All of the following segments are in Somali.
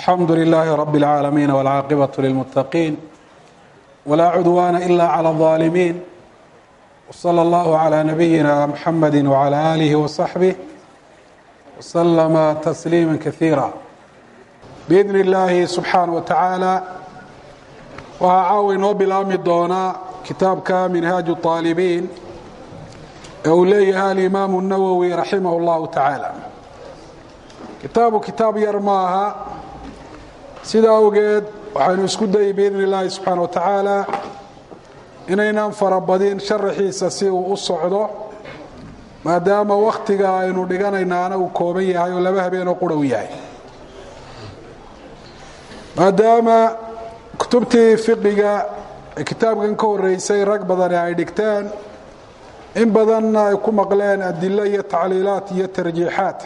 alxamdu لlh rb العaalamiin wاlcaaqibaة lilmutaqiin wlaa cudwaana ila clى الظaalimiin wslى اllah عlى nabiyina mxamadi wعlى alih وصaxbih wslama tasliima kaiira biidn اllahi subxaanaه wa tacaala waxaa caawa inoo bilaabmi doonaa kitaabka minhaaj الطaalibiin ee uu leeyahay alimaamu الnawowi raximah اllahu tacaala kitaabu kitaab yar ma aha sida awgeed waxaynu isku dayay biidn illaahi subxaana wa tacaala inaynan farabadin sharaxiisa si uu u socdo maadaama wakhtiga aynu dhiganaynaana uu kooban yahay oo laba habeenoo qura u yahay maadaama kutubtii fiqiga ee kitaabkan ka horeysay rag badani ay dhigteen in badanna ay ku maqleen adilo iyo tacliilaat iyo tarjiixaat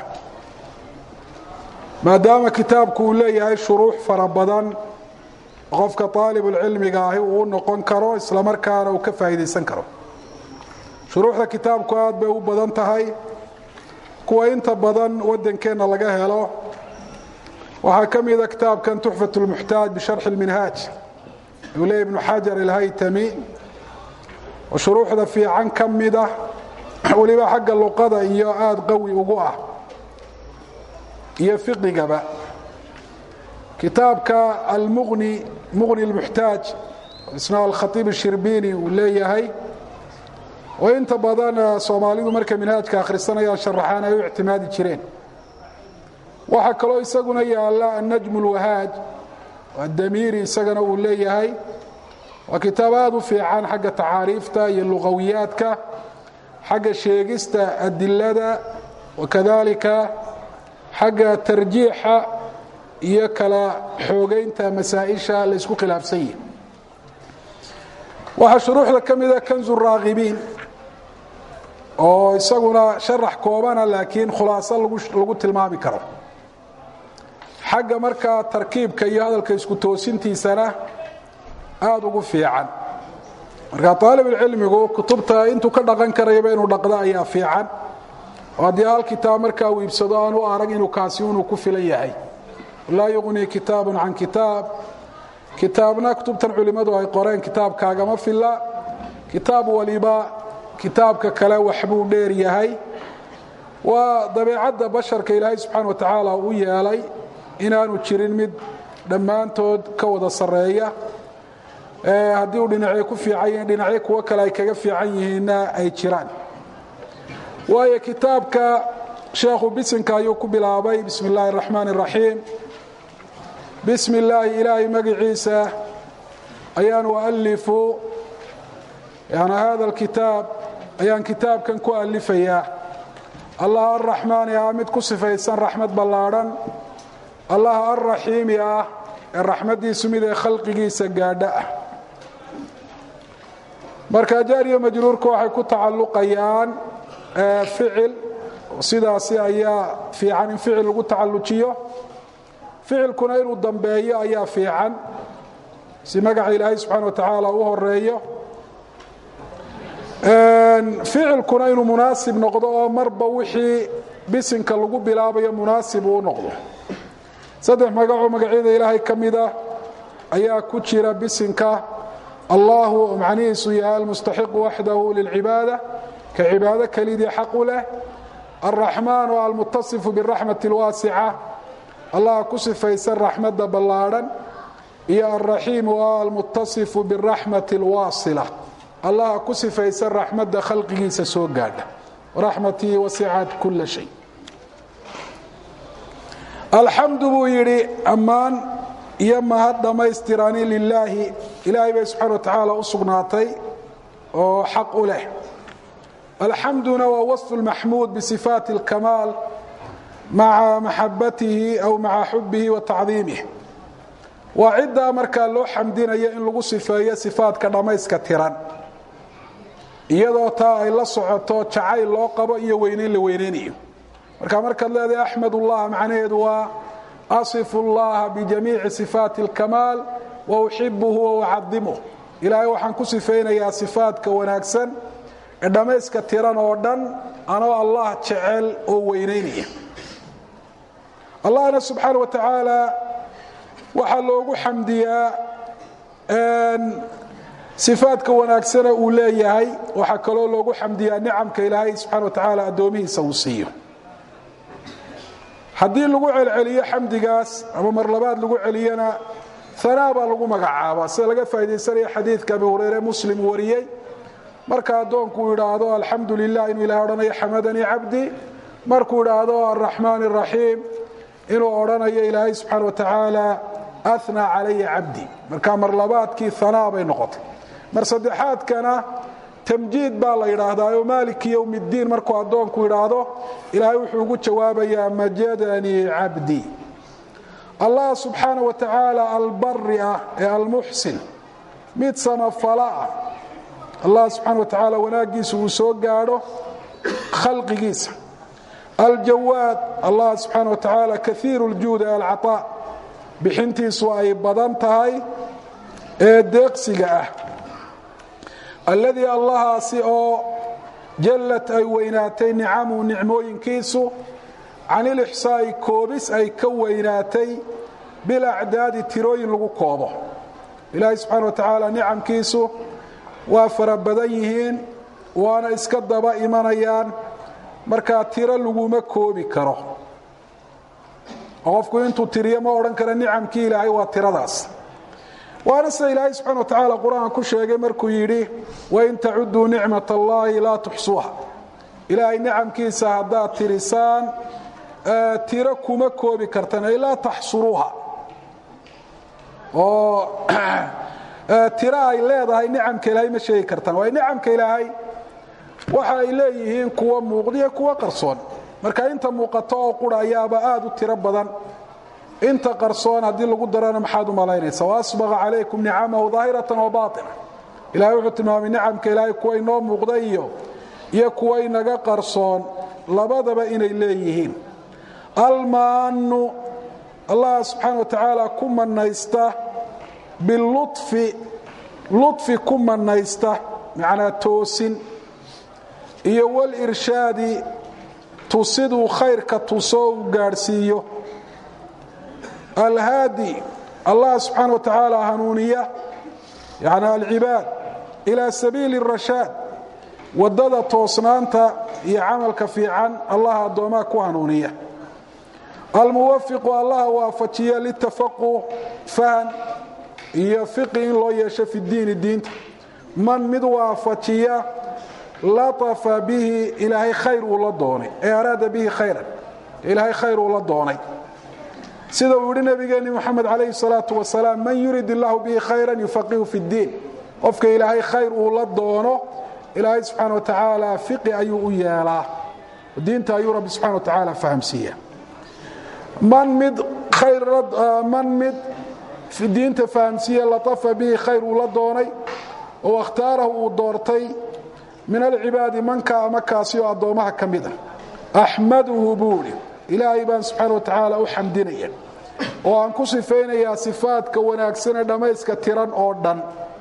maadaama kitaabku uu leeyahay shuruux fara badan qofka aalibulcilmiga ahi uu u noqon karo islamarkaana uu ka faa'iidaysan karo shuruuxda kitaabku aad bay u badan tahay kuwa inta badan wadankeenna laga helo waxaa ka mida kitaabkan tuxfat lmuxtaaj bisharxi اlminhaaj uu leeya ibnu xajar alhaytami oo shuruuxda fiican ka mida weliba xagga luqada iyo aada qawi ugu ah iyo fiqigaba kitaabka almuqni muqni اlmuxtaaj isna alkhaiib الshirbini uu leeyahay oo inta badan soomaalidu markay minhaajka akhrisanayaan sharaxaan ay u ictimaadi jireen waxaa kaloo isaguna yaala annajm اlwahaaj adamiiri isagana uu leeyahay waa kitaab aada u fiican xagga tacaariifta iyo luqawiyaadka xagga sheegista adilada wakadalika xagga tarjiixa iyo kala xoogeynta masaaئisha la isku khilaafsan yihi waxaa shuruuxda ka mida kanzu raakibiin oo isaguna sharax koobana laakiin khulaaso lagu tilmaami karo xagga markaa tarkiibka iyo hadalka isku toosintiisana aada ugu fiican marka aalibulcilmigu kutubta intuu ka dhaqan karayaba inuu dhaqdo ayaa fiican oo haddii hal kitaab markaa uu iibsado aan u arag inuu kaasi inuu ku filan yahay laa yuqnii kitaabun can kitaab kitaabna kutubtan culimmadu ay qoreen kitaabkaagama filla kitaab waliba kitaabka kale waxbuu dheer yahay waa dabeecadda basharka ilaahay subxaana wa tacaala u yeelay inaanu jirin mid dhammaantood ka wada sarreeya haddii uu dhinacyo ku fiican yihiin dhinacyo kuwo kale ay kaga fiican yihiinna ay jiraan waayo kitaabka sheekhu bisinka ayuu ku bilaabay bismi اllahi الraxmaan الraxiim bismi illaahi ilaahay magiciisa ayaan ualifu yani hada اlkitaab ayaan kitaabkan ku alifayaa allah arraxmaani ah mid ku sifaysan raxmad ballaadhan allah alraxiimi ah ee raxmaddiisu mid ee khalqigiisa gaadho ah marka jaariya majruurka waxay ku tacalluqayaan ficil sidaasi ayaa fiican in ficil lagu tacallujiyo ficilkuna inuu dambeeyo ayaa fiican si magaca ilaahay subxaana wa tacaala u horeeyo ficilkuna inuu munaasib noqdo oo marba wixii bisinka lagu bilaabayo munaasib uu noqdo saddex magacoo magacyada ilaahay ka mida ayaa ku jira bisinka allahu oo macnihiisu yahay almustaxiqu waxdahu lilcibaada ka cibaado kelidii xaq u leh alraxmaan oo almutasifu biraxmati اlwaasica allah ku sifaysan raxmadda ballaadhan iyo alraxiim oo almutasifu biraxmati اlwaasila allah ku sifaysan raxmadda khalqigiisa soo gaadha raxmatii wasicat kula shay alxamdu buu yidhi ammaan iyo mahad dhammaystirani lilaahi ilaahay bay subxana wa tacaala u sugnaatay oo xaq u leh alxamduna waa waصf اlmaxmuud bisifaati اlkamaal maca maxabatihi aw maca xubihi wa tacdiimih waa ciddaa markaa loo xamdinayo in lagu sifeeyo sifaadka dhammayska tiran iyadoo taa ay la socoto jacayl loo qabo iyo weynayn la weynaynayo marka markaad leedahay axmed ullah macnaheedu waa asifu اllaha bijamiici sifaati اlkamaal wa uxibuhu wa ucadimuh ilaahay waxaan ku sifaynayaa sifaadka wanaagsan ee dhammayska tiran oo dhan anoo allah jecel oo weynaynaya allahna subxaana wa tacaala waxaa loogu xamdiyaa sifaadka wanaagsana uu leeyahay waxaa kaloo loogu xamdiyaa nicamka ilaahay subxana wa tacaala addoomihiisa uu siiyo haddii lagu celceliyo xamdigaas ama mar labaad lagu celiyana hanaa baa lagu magacaabaa sida laga faa'idaysanaya xadiidka abi hureyre muslim wariyey marka addoonku uu idhaahdo alxamdu lilah inuu ilahay odhanayo xamadanii cabdi markuu idhaahdo araxmaan araxiim inuu odhanayo ilaahay subxaana wa tacaala anaa calaya cabdi marka mar labaadkii hanaa bay noqotay mar saddexaadkana tamjiid baa la yidhaahdaa maaliki ywm اddiin markuu addoonku idhaahdo ilaahay wuxuu ugu jawaabayaa majadanii cabdi allah subxaana wa tacaala albari ah ee almuxsin mid samafala ah allah subxaana wa tacaala wanaaggiisa uu soo gaadho khalqigiisa aljawaad allah subxaana wa tacaala kaiiru اljuud ee alcaطaa bixintiisu ay badan tahay ee deeqsiga ah alladii allahaasi oo jallad ay weynaatay nicamuhu nicmooyinkiisu can ilixsaa'i koobis ay ka weynaatay bilacdaadi tirooyin lagu koobo ilaahay subxaana wa tacaala nicamkiisu waa fara badan yihiin waana iska daba imanayaan markaa tiro laguma koobi karo oo qofku intuu tiriyo ma odhan kara nicamkii ilaahay waa tiradaas waana sida ilaahay subxana wa tacaala qur-aan ku sheegay markuu yidhi wain tacuduu nicmat allaahi laa tuxsuuha ilaahay nicamkiisa haddaad tirisaan tiro kuma koobi kartaan ay laa taxsuruuha oo tiro ay leedahay nicamka ilaahay ma sheegi kartaan waayo nicamka ilaahay waxa ay leeyihiin kuwa muuqdiyo kuwa qarsoon marka inta muuqato oo qura ayaaba aad u tiro badan inta qarsoon haddii lagu darana maxaad u malaynaysa waasbaqa calaykum nicamahu daahiratan wa baaina ilahay wuxuu tilmaamay nicamka ilaahay kuwa inoo muuqda iyo iyo kuwa inaga qarsoon labadaba inay leeyihiin almaanu allah subxaana wa tacaala ku manaysta bilufi lufi ku manaysta macnaa toosin iyo walirshaadi tusiduu khayrka tusoo u gaadhsiiyo alhaadi allah subxaana wa tacaala hanuuniya yani alcibaad ilaa sabiili الrashaad wadada toosnaanta iyo camalka fiican allah addoomaa ku hanuuniya almuwafiqu allaha waafajiya litafaquh fahan iyo fiqi in loo yeesho fi diini diinta man mid waafajiya laafa bihi ilaahay khayr uu la doonay ee araada bihi khayran ilaahay khayr uu la doonay sida uu yihi nabigeenni moxamed calayhi salaatu wasalaam man yurid illahu bihi khayran yufaqihu fi ddiin qofka ilaahay khayr uu la doono ilaahay subxaana wa tacaala fiqi ayuu u yeelaa diinta ayuu rabbi subxana wa tacaala fahamsiiya man mid man mid diinta fahamsiiya latafa bihi khayr uu la doonay oo akhtaarahu uu doortay min alcibaadi manka ama kaasi oo addoommaha ka mid ah axmaduhu buuri ilaahay baan subxaana wa tacaala u xamdinaya oo aan ku sifaynayaa sifaadka wanaagsanee dhammayska tiran oo dhan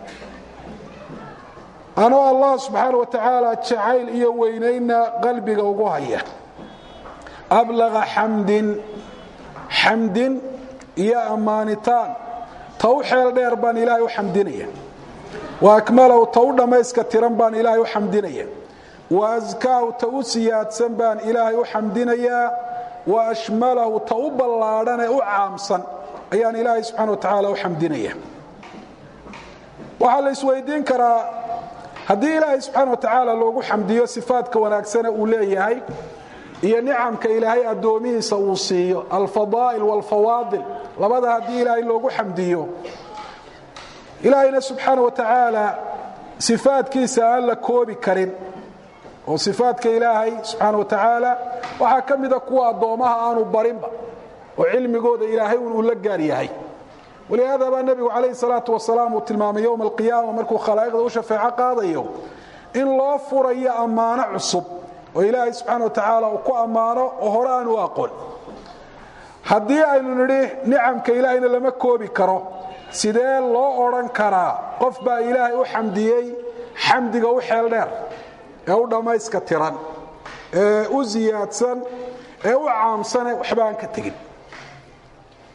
anoo allah subxaana wa tacaala jacayl iyo weynayna qalbiga ugu haya ablaqa xamdin xamdin iyo ammaanitaan ta u xeel dheer baan ilaahay u xamdinaya wa akmalahu ta u dhammayska tiran baan ilaahay u xamdinaya wa askaahu ta u siyaadsan baan ilaahay u xamdinayaa wa ashmalahu ta u ballaadhan ee u caamsan ayaan ilaahay subxana wa tacaala u xamdinaya waxaa la isweydiin karaa haddii ilaahay subxaana wa tacaala loogu xamdiyo sifaadka wanaagsane uu leeyahay iyo nicamka ilaahay addoomihiisa uu siiyo alfadaa'il waalfawaadil labada haddii ilaahay loogu xamdiyo ilaahayna subxaana wa tacaala sifaadkiisa aan la koobi karin oo sifaadka ilaahay subxaana wa tacaala waxaa ka mida kuwa addoommaha aanu barinba oo cilmigooda ilaahay uu la gaar yahay walihaada baa nebigu calayhi salaatu wasalaam uu tilmaamay yowma alqiyaama markuu khalaa'iqda u shafeeco qaadayo in loo furayo ammaano cusub oo ilaahay subxaana wa tacaala uu ku ammaano oo hore aan u aqoon haddii aynu nidhi nicamka ilaahayna lama koobi karo sidee loo odhan karaa qof baa ilaahay u xamdiyey xamdiga u xeel dheer ee u dhammayska tiran ee u siyaadsan ee u caamsane waxba aan ka tegin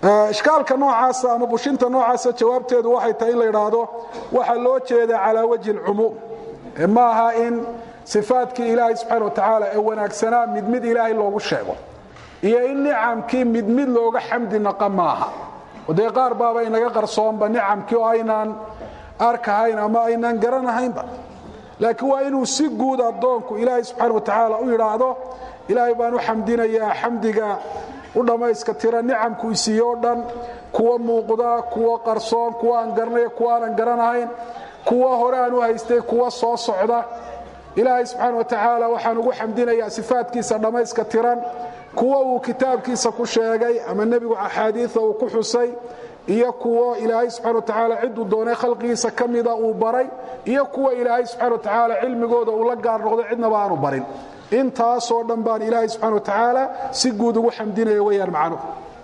ishkaalka noocaasa ama bushinta noocaasa jawaabteedu waxay tahay in la idhaahdo waxaa loo jeedaa calaa wajhi اlcumuum ma aha in sifaadkii ilaahay subxaana wa tacaala ee wanaagsanaa mid mid ilaahay loogu sheego iyo in nicamkii mid mid looga xamdi naqa maaha dee qaar baaba inaga qarsoonba nicamkii oo aynaan arkahayn ama aynaan garanahaynba laakiin waa inuu si guud addoonku ilaahay subxaana wa tacaala u yidhaahdo ilaahay baan u xamdinayaa xamdiga u dhammayska tira nicamku isiiye o dhan kuwa muuqda kuwa qarsoon kuwa aan garanaya kuwa aanan garanahayn kuwa hore aan u haystay kuwa soo socda ilaahay subxaana wa tacaala waxaan ugu xamdinayaa sifaadkiisa dhammayska tiran kuwa uu kitaabkiisa ku sheegay ama nebigu axaadiia uu ku xusay iyo kuwo ilaahay subxana wa tacaala ciduu doonay khalqigiisa ka mida uu baray iyo kuwa ilaahay subxana wa tacaala cilmigooda uu la gaar noqdo cidnaba aanu barin intaasoo dhan baan ilaahay subxana wa tacaala si guud ugu xamdinaya weyaan macnuhu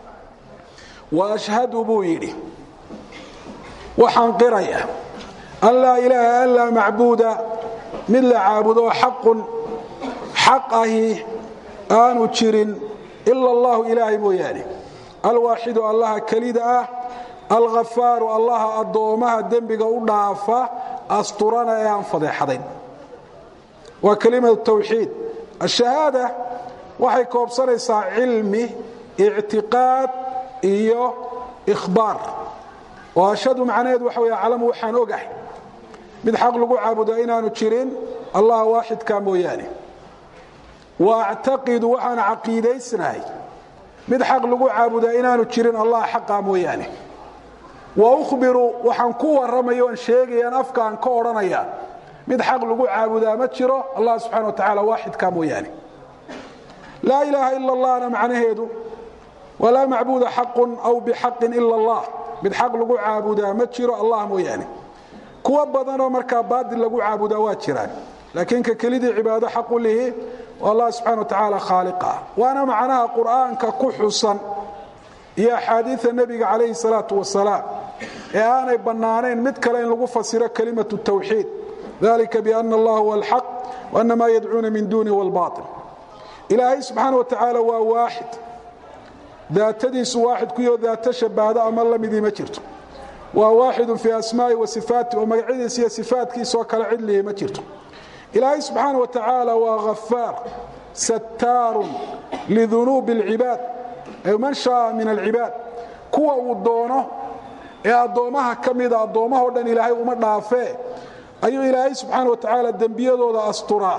wa ashhadu buu yidhi waxaan qiraya an laa ilaaha an laa macbuuda mid la caabudo xaqun xaq ahi aanu jirin ila allahu ilaahay mooyaane alwaaxidu allaha kelida ah alghafaaru allaha addoomaha dembiga u dhaafa asturana ee aan fadeexadayn waa kelimatu tawxiid ashahaada waxay koobsanaysaa cilmi ictiqaad iyo ikhbaar oo ashhadu macnaheedu waxa wey aclamu waxaan ogahay mid xaq lagu caabudaa inaanu jirin allah waaxidka mooyaane wa actaqidu waxaan caqiidaysnahay mid xaq lagu caabudaa inaanu jirin allah xaqa mooyaane wa uhbiru waxaan ku warramaya oan sheegayaan afkaan ka odhanaya mid xaq lagu caabudaa ma jiro allah subxana wa tacaala waaxidka mooyaane laa ilaaha ila allahna macnaheedu walaa macbuuda xaqun aw bixaqin ila allah mid xaq lagu caabudaa ma jiro allah mooyaane kuwa badanoo markaa baadil lagu caabudaa waa jiraan laakiin ka kelidii cibaado xaqu lihi allah subxana wa tacaala khaaliqa waana macnaha qur'aanka ku xusan iyo axaadiia nebiga calayhi salaatu wasalaam ee aanay bannaanayn mid kale in lagu fasiro kelimatu tawxiid dalika biana allah huwa alxaq waana maa yadcuuna min duunihi walbail ilaahay subxaana wa tacaala waa waaxid daatadiisu waaxid kuyo daato shabaahdo ama lamidii ma jirto waa waaxidun fii asmaai wa sifaati oo magacyadiisa iyo sifaatkiisaoo kale cidlihi ma jirto ilaahay subxaana wa tacaala waa hafaar sattaarun lidunuubi اlcibaad ay man shaaa min alcibaad kuwa uu doono ee addoommaha ka mida addoommaho dhan ilaahay uma dhaafee ayuu ilaahay subxaana wa tacaala dembiyadooda asturaa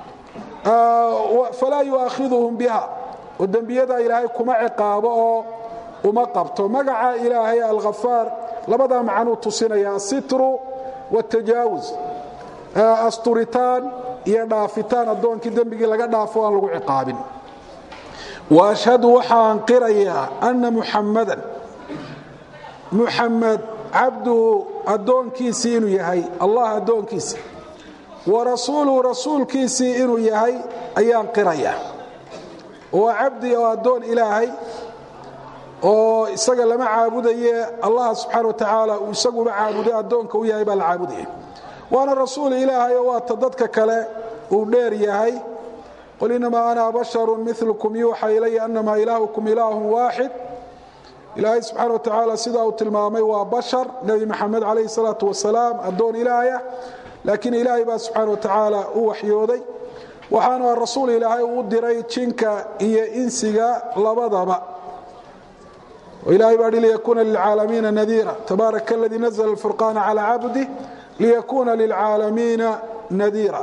falaa yu'aakhiduhum biha oo dembiyada ilaahay kuma ciqaabo oo uma qabto magaca ilaahay alkhafaar labadaa macnuu tusinaya asitru watajaawuz asturitaan iyo dhaafitaan addoonkii dembigii laga dhaafo aan lagu ciqaabin wa ashhadu waxaan qirayaa anna muxammadan muxamed cabduhu addoonkiisii inuu yahay allah addoonkiisii wa rasuuluhu rasuulkiisii inuu yahay ayaan qirayaa waa cabdi oo addoon ilaahay oo isaga lama caabudaye allah subxaana wa tacaala uu isaguba caabuday addoonka u yahay baa la caabudaya waana rasuul ilaahay oo waata dadka kale uu dheer yahay qul inamaa ana basharu milkum yuuxa ilaya anamaa ilaahukum ilaahun waaxid ilaahay subxaana wa tacaala sidaa uu tilmaamay waa bashar nebi maxamed calayhi salaatu wasalaam addoon ilaahayah laakiin ilaahay baa subxaana wa tacaala u waxyooday waxaana rasuul ilaahay uu diray jinka iyo insiga labadaba ilahay baa hi liyakuuna lilcaalamiina nadiira tabaaraka aladii nazla alfurqaana calaa cabdih liyakuuna lilcaalamiina nadiira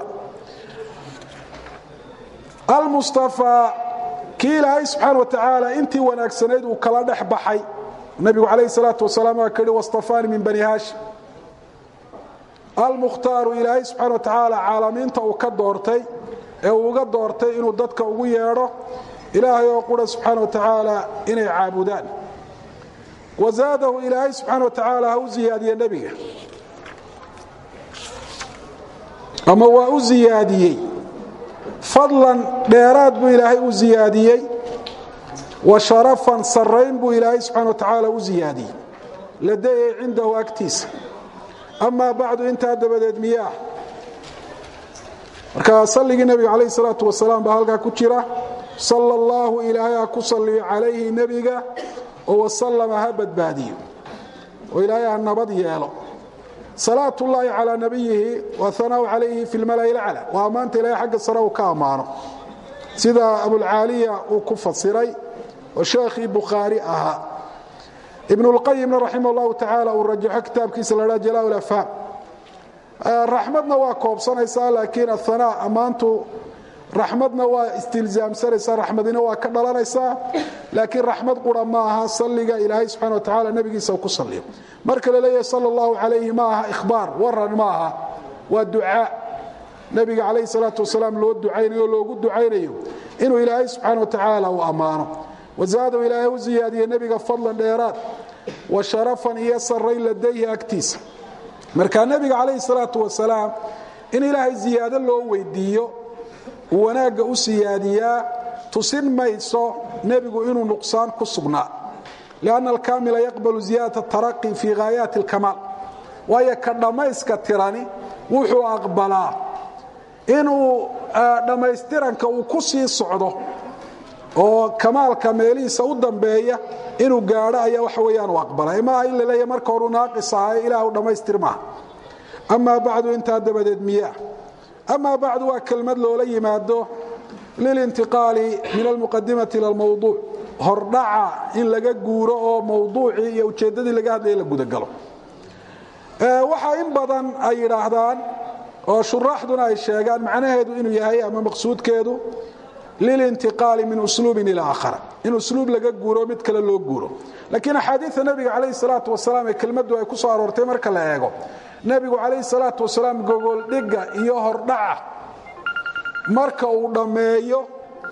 almustafaa kii ilaahay subxaana wa tacaala intii wanaagsanayd uu kala dhex baxay nabigu calayhi salaatu wasalaam waa ka hi wastafaani min bani haashim almukhtaaru ilaahay subxana wa tacaala caalamiinta uu ka doortay ee uu uga doortay inuu dadka ugu yeedho ilaahay oo qura subxaana wa tacaala inay caabudaan wazaadahu ilaahay subxaana wa tacaala ha u ziyaadiye nebiga ama waa u ziyaadiyey fadlan dheeraad buu ilaahay u ziyaadiyey wa sharafan sarrayn buu ilaahay subxana wa tacaala u ziyaadiyey ladayay cindahu agtiisa amaa bacdu intaa dabadeed miyaah marka salligii nebiga calayh salaatu wasalaam baa halkaa ku jira sala allahu ilaahay ha ku salliyo calayhi nebiga oo wasalama ha badbaadiyo oo ilaahay ha nabad yeelo salaat ullaahi calaa nabiyihi wa hanaau calayhi fi lmala'i lacla waa ammaanta ilahay xagga sare uu ka ammaano sida abulcaaliya uu ku fasiray oo sheekhii bukhaari ahaa ibn اlqayimna raximah اllahu tacaala uu rajaxo kitaabkiisa la dhaa jalaa lafhaam raxmadna waa koobsanaysaa laakiin ahanaa ammaantu raxmadna waa istilzaamsanaysaa raxmadina waa ka dhalanaysaa laakiin raxmad qura ma aha salliga ilaahay subxana wa tacala nebigiisa uu ku salliyo marka la leeyahay sal اllahu calayhi ma aha ikhbaar waran ma aha waa ducaa nebiga calayhi salaatu wasalaam loo ducaynayo o loogu ducaynayo inuu ilaahay subxaana wa tacaala uu ammaano wazaadahu ilaahay u ziyaadiye nebiga fadlan dheeraad wa sharafan iyo sarrayn ladayhi agtiisa marka nebiga calayhi salaatu wasalaam in ilaahay ziyaado loo weydiiyo uu wanaagga u siyaadiyaa tusin mayso nebigu inuu nuqsaan ku sugnaa lianna alkaamila yaqbalu ziyaadata taraqi fii haayaati alkamaal waayo ka dhammayska tirani wuxuu aqbalaa inuu dhammaystiranka uu ku sii socdo oo kamaalka meelihiisa u dambeeya inuu gaadho ayaa waxa weyaan u aqbalay maaha in la leeya marka horu naaqis ahaye ilaah u dhammaystir maaha amaa bacdu intaa dabadeed miyaa amaa bacdu waa kelmad loola yimaado lilintiqaali min almuqadimati ila almawduuc hordhaca in laga guuro oo mawduucii iyo ujeeddadii laga hadlaya la gudagalo waxaa in badan ay yidhaahdaan oo shuraaxduna ay sheegaan macnaheedu inuu yahay ama maqsuudkeedu lilintiqaali min usluubin ila aakhara in usluub laga guuro mid kale loo guuro laakiin axaadiida nebiga calayhi salaatu wasalaam ee kelmaddu ay ku soo aroortay marka la eego nebigu calayhi salaatu wasalaam gogoldhigga iyo hordhaca marka uu dhammeeyo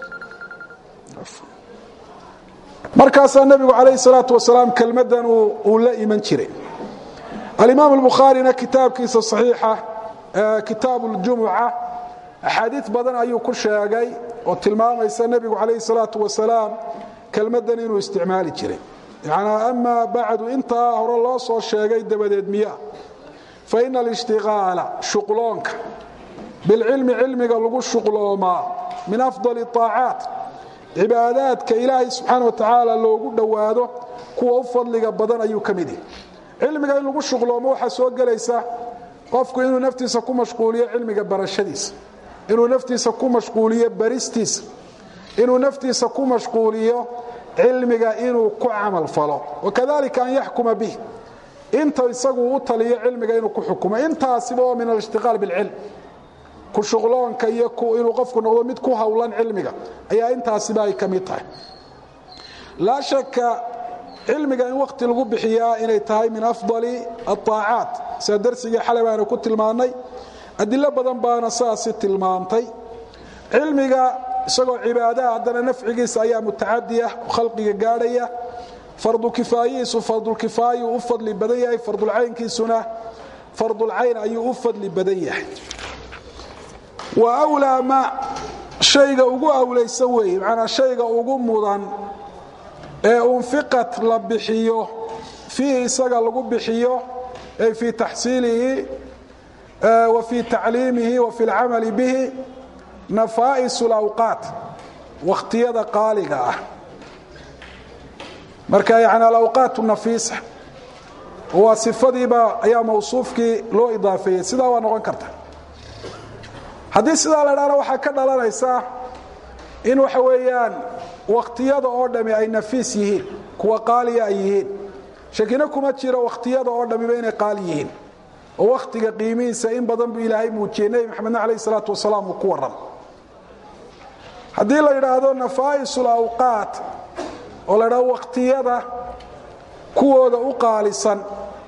markaasaa nebigu calayhi salaatu wasalaam kelmaddan uu la iman jiray alimaam albukhaarina kitaabkiisa saxiixa kitaabu ljumuca axaadiid badan ayuu ku sheegay oo tilmaamaysa nebigu calayhi salaatu wasalaam kelmaddan inuu isticmaali jiray yanaa amaa bacdu intaa hore loo soo sheegay dabadeed miya fa ina alishtiqaala shuqloonka bilcilmi cilmiga lagu shuqloomaa min afdali aacaat cibaadaadka ilaahay subxaana wa tacaala loogu dhowaado kuwa u fadliga badan ayuu ka mid yahi cilmiga in lagu shuqloomo waxaa soo gelaysa qofku inuu naftiisa ku mashquuliyo cilmiga barashadiisa inuu naftiisa ku mashquuliyo baristiisa inuu naftiisa ku mashquuliyo cilmiga inuu ku camal falo wakadalika an yaxkuma bih inta isagu u taliyo cilmiga inuu ku xukumo intaasiba oo min alishtiqaal bilcilm ku shuqloonka iyo inuu qofku noqdo mid ku howlan cilmiga ayaa intaasiba ay ka mid tahay laa shaka cilmiga in wakhti lagu bixiyaa inay tahay min afdali aaacaat sida darsigii xalay baanu ku tilmaannay adilo badan baana saasi tilmaamtay cilmiga isagoo cibaadaha haddana nafcigiisa ayaa mutacadi ah oo khalqiga gaadhaya fardukifaayihiisu fardulkifaayuu u fadli badan yahay fardulcaynkiisuna fardulcayn ayuu u fadli badan yahay wa wlaa ma shayga ugu awlaysan weeye manaa shayga ugu mudan ee unfiqat la bixiyo fiihi isaga lagu bixiyo ay fii taxsiilihi wa fii tacliimihi wa fi اlcamali bihi nafaa'is اlawqaat wakhtiyada qaaliga ah marka yani alawqaat nafiisa waa sifadiiba ayaa mawsuufkii loo idaafeeyey sidaa waa noqon karta haddii sidaa la dhahna waxaa ka dhalanaysa in waxa weeyaan wakhtiyada oo dhami ay nafiis yihiin kuwa qaaliya ay yihiin shakina kuma jiro wakhtiyada oo dhamiba inay qaali yihiin oo wakhtiga qiimihiisa in badan buu ilaahay muujiyey nebi maxamedna calayh isalaatu wasalaam uu ku warram haddii la yidhaahdo nafaa'isul awqaat oo la yidhahdo wakhtiyada kuwooda u qaalisan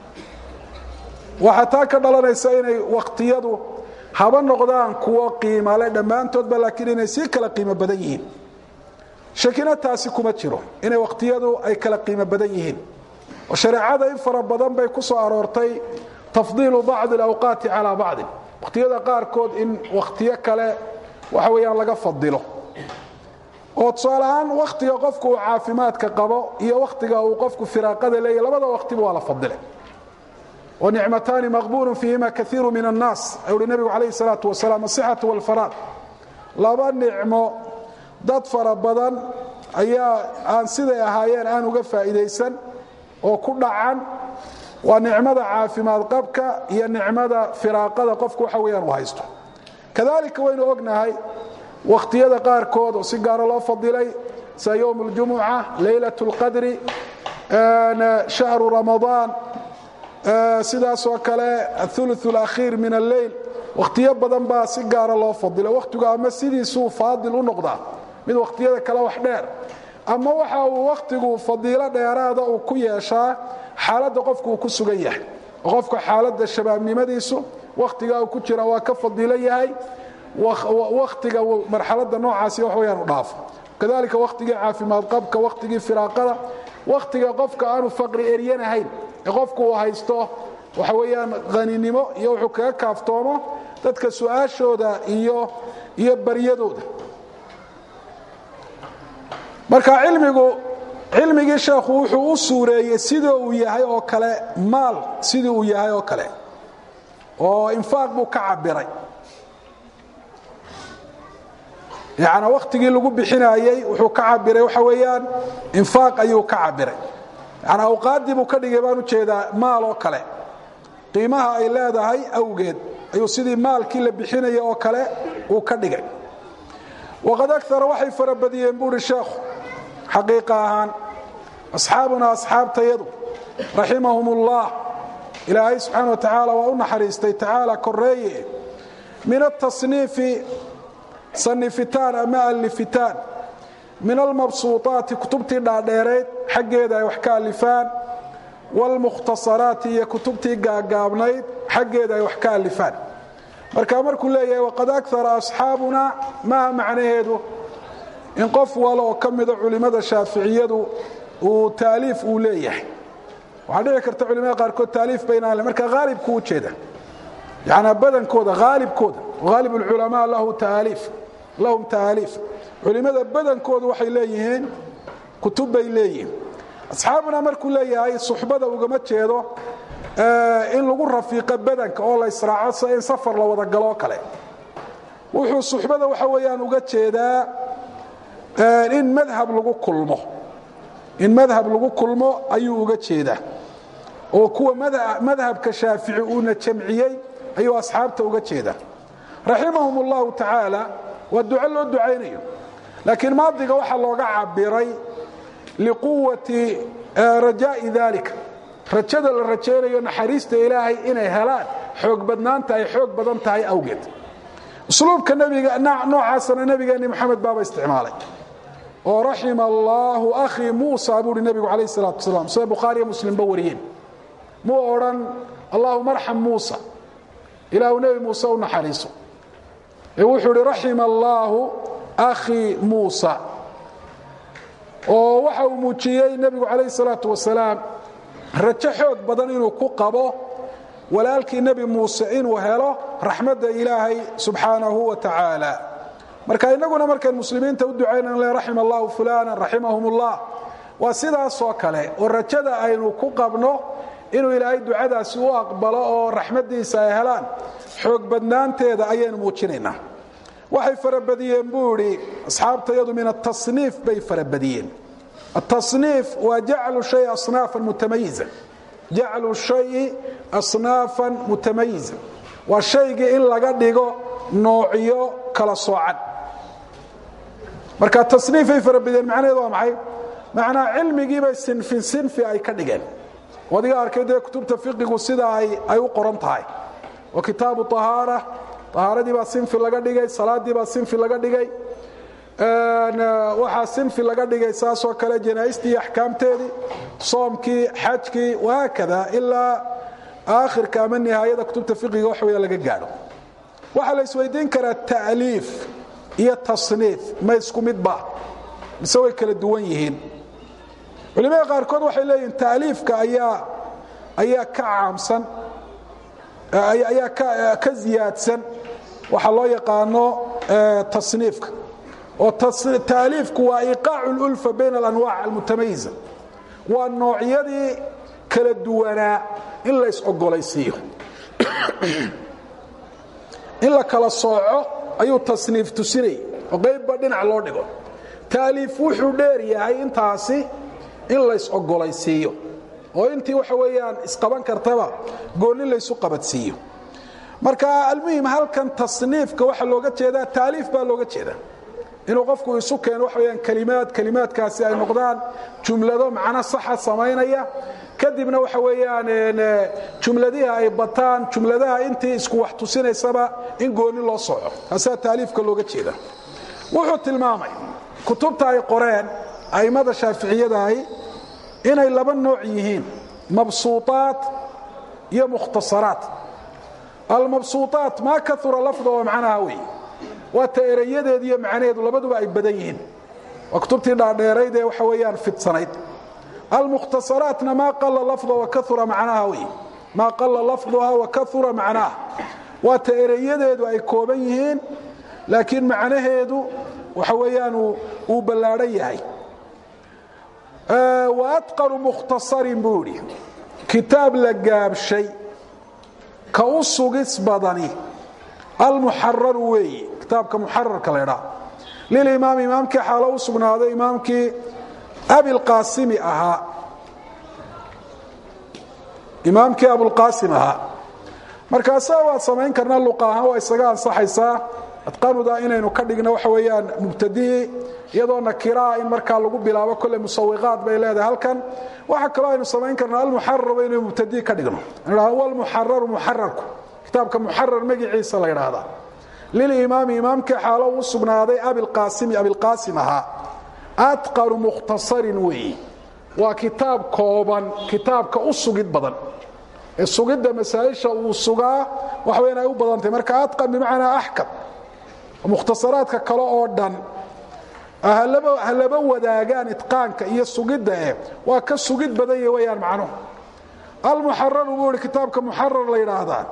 waxaa taa ka dhalanaysa inay wakhtiyadu haba noqdaan kuwo qiimale dhammaantoodba laakiin inay sii kala qiimo badan yihiin shakina taasi kuma jiro inay wakhtiyadu ay kala qiimo badan yihiin oo shareecada in fara badan bay ku soo aroortay tafdiilu bacdi alawqaati calaa bacdin wakhtiyada qaarkood in wakhtiyo kale waxa weeyaan laga fadilo oo tusaale ahaan wakhtiga qofku uu caafimaadka qabo iyo wakhtiga uu qofku firaaqada leeyahy labada wakhtiba waa la fadilay nicmataani maqbuulu fiihima kaiiru min annaas ayuu uhi nebigu calayhi salaatu wasalaam asixatu walfaraaq laba nicmo dad fara badan ayaa aan siday ahaayeen aan uga faa'iidaysan oo ku dhacan waa nicmada caafimaad qabka iyo nicmada firaaqada qofku waxa weyaan uu haysto kadalika waynu ognahay wakhtiyada qaarkood oo si gaaro loo fadilay sida yowm اljumuca laylaة اlqadri shahru ramadaan sidaasoo kale athuluث اlakhiir min alleyl wakhtiyo badan baa si gaara loo fadila wakhtigu ama sidiisuu faadil u noqdaa mid wakhtiyada kale wax dheer ama waxa uu wakhtigu fadiilo dheeraada uu ku yeeshaa xaaladda qofku uu ku sugan yahay oo qofka xaaladda shabaabnimadiisu wakhtiga uu ku jira waa ka fadiilo yahay wakhtiga marxaladda noocaasi wax weyaan u dhaafo kadalika wakhtigii caafimaad qabka wakhtigii firaaqada wakhtiga qofka aanu faqri eryanahayn ee qofku uu haysto waxa weeyaan haninimo iyo wuxuu kaga kaaftoomo dadka su-aashooda iyo iyo baryadooda marka cilmigu cilmigii sheekhu wuxuu u suureeyey sidii uu yahay oo kale maal sidii uu yahay oo kale oo infaaq buu ka cabiray yani wakhtigii lagu bixinayey wuxuu ka cabiray waxa weeyaan infaaq ayuu ka cabiray yani awqaaddii buu ka dhigay baan ujeedaa maal oo kale qiimaha ay leedahay awgeed ayuu sidii maalkii la bixinaya oo kale uu ka dhigay waqad agara waxay farabadiyeen buuhi sheekhu xaqiiqa ahaan asxaabuna asxaabtayadu raximahum ullah ilaahay subxaana wa tacaala waa u naxariistay tacaala koreeye min atasniifi sanifitaan ama alifitaan min almabsuuطaati kutubtii dhaadheerayd xaggeeda ay wax ka alifaan wاlmukhtasaraati iyo kutubtii gaagaabnayd xaggeeda ay wax ka alifaan marka markuu leeyahay waqad akara asxaabuna maaha macnaheedu in qof walo oo ka mida culimmada shaaficiyadu uu taaliif uu leeyahay waxaa dhici karta culimada qaarkood taaliif baynaan le marka haalibku u jeeda yanaa badankooda haalibkooda haalib اlculamaa lahum taaliif culimmada badankoodu waxay leeyihiin kutub bay leeyihiin asxaabuna markuu leeyahay suxbada ugama jeedo in lagu rafiiqo badanka oo la israaco sida in safar la wada galoo kale wuxuu suxbada waxa weeyaan uga jeedaa in madhab lagu kulmo in madhab lagu kulmo ayuu uga jeedaa oo kuwa madhabka shaafici uuna jamciyey ayuu asxaabta uga jeedaa raximahum اllahu tacaala waa duco loo ducaynayo laakiin maadiga waxaa looga cabiray liquwati rajaai dalika rajada la rajaynayo naxariista ilaahay inay helaan xoog badnaanta ay xoog badan tahay awgeed usluubka nbiga noocaasana nebigeenni moxamed baaba isticmaalay oo raxima allaahu akhii muusa buuhi nebigu calayh salaatu wasalaam sida bukhaariyo muslimba wariyeen muu odhan allahuma arxam muusa ilaahu nebi muuse u naxariiso ee wuxuu ihi raxima allaahu akhii muusa oo waxa uu muujiyey nebigu calayh salaatu wasalaam rajo xoog badan inuu ku qabo walaalkii nebi muuse inuu helo raxmadda ilaahay subxaanahu wa tacaala marka innaguna markayn muslimiinta u ducaynan le raxima allahu fulana raximahum ullah waa sidaasoo kale oo rajada aynu ku qabno inuu ilaahay ducadaasi u aqbalo oo raxmaddiisa ay helaan xoog badnaanteeda ayaynu muujinaynaa waxay farabadiyeen buu idhi asxaabtayadu min atasniif bay farabadiyeen atasniif waa jaclu shay asnaafan mutamayiza jaclu shayi asnaafan mutamayiza waa shaygii in laga dhigo noocyo kala soocan marka tasniifay farabadiyeen macnaheedu waa maxay macnaa cilmigiibay sinfin sinfi ay ka dhigeen adiga arkay dee kutubta fiqigu sida ay u qoran tahay oo kitaabu ahaara ahaaradii baa sinfi laga dhigay salaadii baa sinfi laga dhigay waxaa sinfi laga dhigay saasoo kale janaaistii iyo axkaamteedii soomkii xajkii wahaakada ilaa aakhirka ama nihaayada kutubta fiqiga wax weya laga gaadho waxaa la isweydiin karaa ta'liif iyo tasniif ma isku midba mise way kala duwan yihiin culimada qaarkood waxay leeyihin taaliifka ayaa ayaa ka caamsan ayaa ka ziyaadsan waxaa loo yaqaano tasniifka oo taaliifku waa iqaacu lulfa bayna alanwaac almutamayiza waa noocyadii kala duwanaa in la is-ogolaysiiyo in la kala sooco ayuu tasniif tusinayay oo qaybba dhinac loo dhigo taaliif wuxuu dheer yahay intaasi in lays ogolaysiiyo oo intii waxa weeyaan isqaban kartaba goonni laysu qabadsiiyo marka almuhim halkan tasniifka waxaa looga jeedaa taaliif baa looga jeeda inuu qofku isu keeno waxa weyaan kelimaad kelimaadkaasi ay noqdaan jumlado macno saxa samaynaya kadibna waxa weeyaan jumladihi ay bataan jumladaha intii isku wax tusinaysaba in goonni loo soco taasaa taaliifka looga jeeda wuxuu tilmaamay kutubta ay qoreen a'immada shaaficiyadaahi inay laba nooc yihiin mabsuuطaat iyo mukhtasaraat almabsuuطaat maa kaura lafda oo macnaha wey waa ta erayadeedu iyo macnaheedu labaduba ay badan yihiin waa kutubtii dhaadheerayd ee waxa weeyaan fidsanayd almukhtasaraatna maa qala lafda wakaura macnaha wey maa qala lafduha wakaura macnaha waa ta erayadeedu ay kooban yihiin laakiin macnaheedu waxa weeyaan uu ballaadhan yahay wa atqanu mukhtasarin buu idhi kitaab la gaabshay ka u sugis badani almuxararu weeyi kitaabka muxararka la ydhaa lilimaami imaamkii xaalo u sugnaaday imaamkii abilqaasimi ahaa imaamkii abulqaasim ahaa markaasa waad samayn karnaa luqa ahaan waa isaga ansaxaysaa adqanuda inaynu ka dhigno waxa weeyaan mubtadihii iyadoo nakiraa in markaa lagu bilaabo kolle musawiqaat bay leedahay halkan waxa kaloo aynu samayn karnaa almuxararba inaynu mubtadihi ka dhigno walmuxararu muxararku kitaabka muxarar magiciisa la ydhaahdaa lilimaami imaamkii xaalo u sugnaaday abilqaasimi abilqaasim ahaa atqanu mukhtasarin weeyi waa kitaab kooban kitaabka u sugid badan ee sugidda masaaisha uu sugaa waxa weyan ay u badantay marka atqan bimacnaa axkam mukhtasaraadka kale oo dhan ha laba wadaagaan itqaanka iyo sugidda eh waa ka sugid badan ya weyaan macnuhu almuxararu buu ihi kitaabka muxarar la yidhaahdaa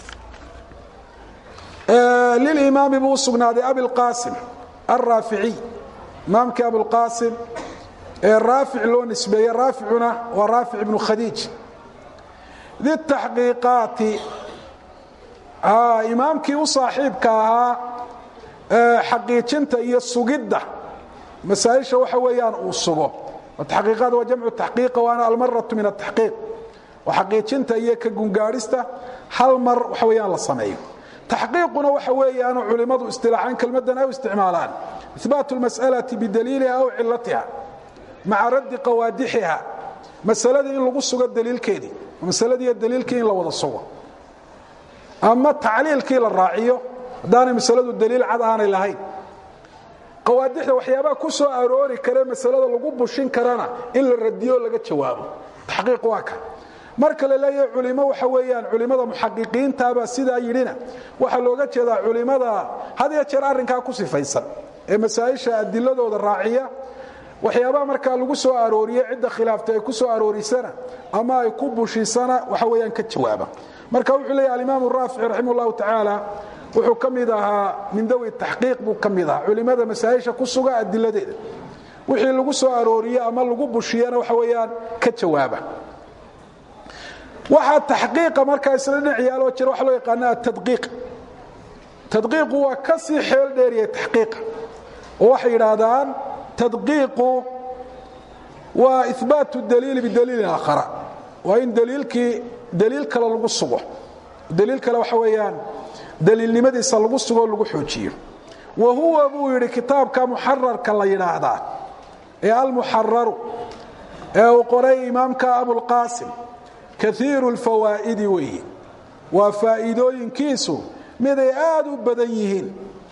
lilimaami buu u sugnaaday abilqaasim alraaficiy imaamkii abulqaasim ee raafic loo nisbeeye raaficuna waa raafic ibnu khadiij ditaxqiiqaati imaamkii u saaxiibka ahaa xaqiijinta iyo sugidda masaaisha waxa weeyaan uu sugo taqiiqaad waa jamcu taxqiiqa waana almaratu min ataxqiiq waa xaqiijinta iyo ka gungaadhista hal mar waxa weeyaan la sameeyo taxqiiquna waxa weeyaanu culimmadu istilaaxaan kelmaddan ay u isticmaalaan ihbaatu lmas'alati bidaliiliha aw cilatiha maca raddi qawaadixiha masaladii in lagu sugo daliilkeedii masaladiiyo daliilkii in la wada sugo ama tacliilkii la raaciyo haddaanay masaladu daliil cad aanay lahayn qawaadixda waxyaabaha ku soo aroori kare masalada lagu bushin karana in la radiyo laga jawaabo taxqiiq waa ka marka la leeyahay culimo waxa weeyaan culimada muxaqiqiintaabaa sidaa yidhina waxaa looga jeedaa culimada had iyo jeer arrinkaa ku sifaysan ee masaa'isha adiladooda raaciya waxyaabaha markaa lagu soo arooriye cidda khilaaftay ay ku soo aroorisana ama ay ku bushisana waxa weeyaan ka jawaaba marka wuxuu leeyahy alimaam raafici raximah llahu tacaala wuxuu ka mid ahaa min dawi taxqiiq buu ka mid ahaa culimada masaa'isha ku suga adiladeeda wixii lagu soo arooriye ama lagu bushiyana waxa weeyaan ka jawaaba waxaa taxqiiqa markaa isla dhinac yaaloo jira waxa loo yaqaana atadqiiq tadqiiqu waa ka sii xeel dheeriya taxqiiqa oo waxay yidhaahdaan tadqiiqu waa ihbaatu daliili bidaliilin aakhara waa in daliilkii daliil kale lagu sugo daliil kale waxa weeyaan daliilnimadiisa lagu sugo o lagu xoojiyo wa huwa buu yidhi kitaabka muxararka la yidhaahdaa ee almuxararu ee uu qoray imaamka abulqaasim kaiiru lfawaa'idi weeye waa faa'iidooyinkiisu miday aad u badan yihiin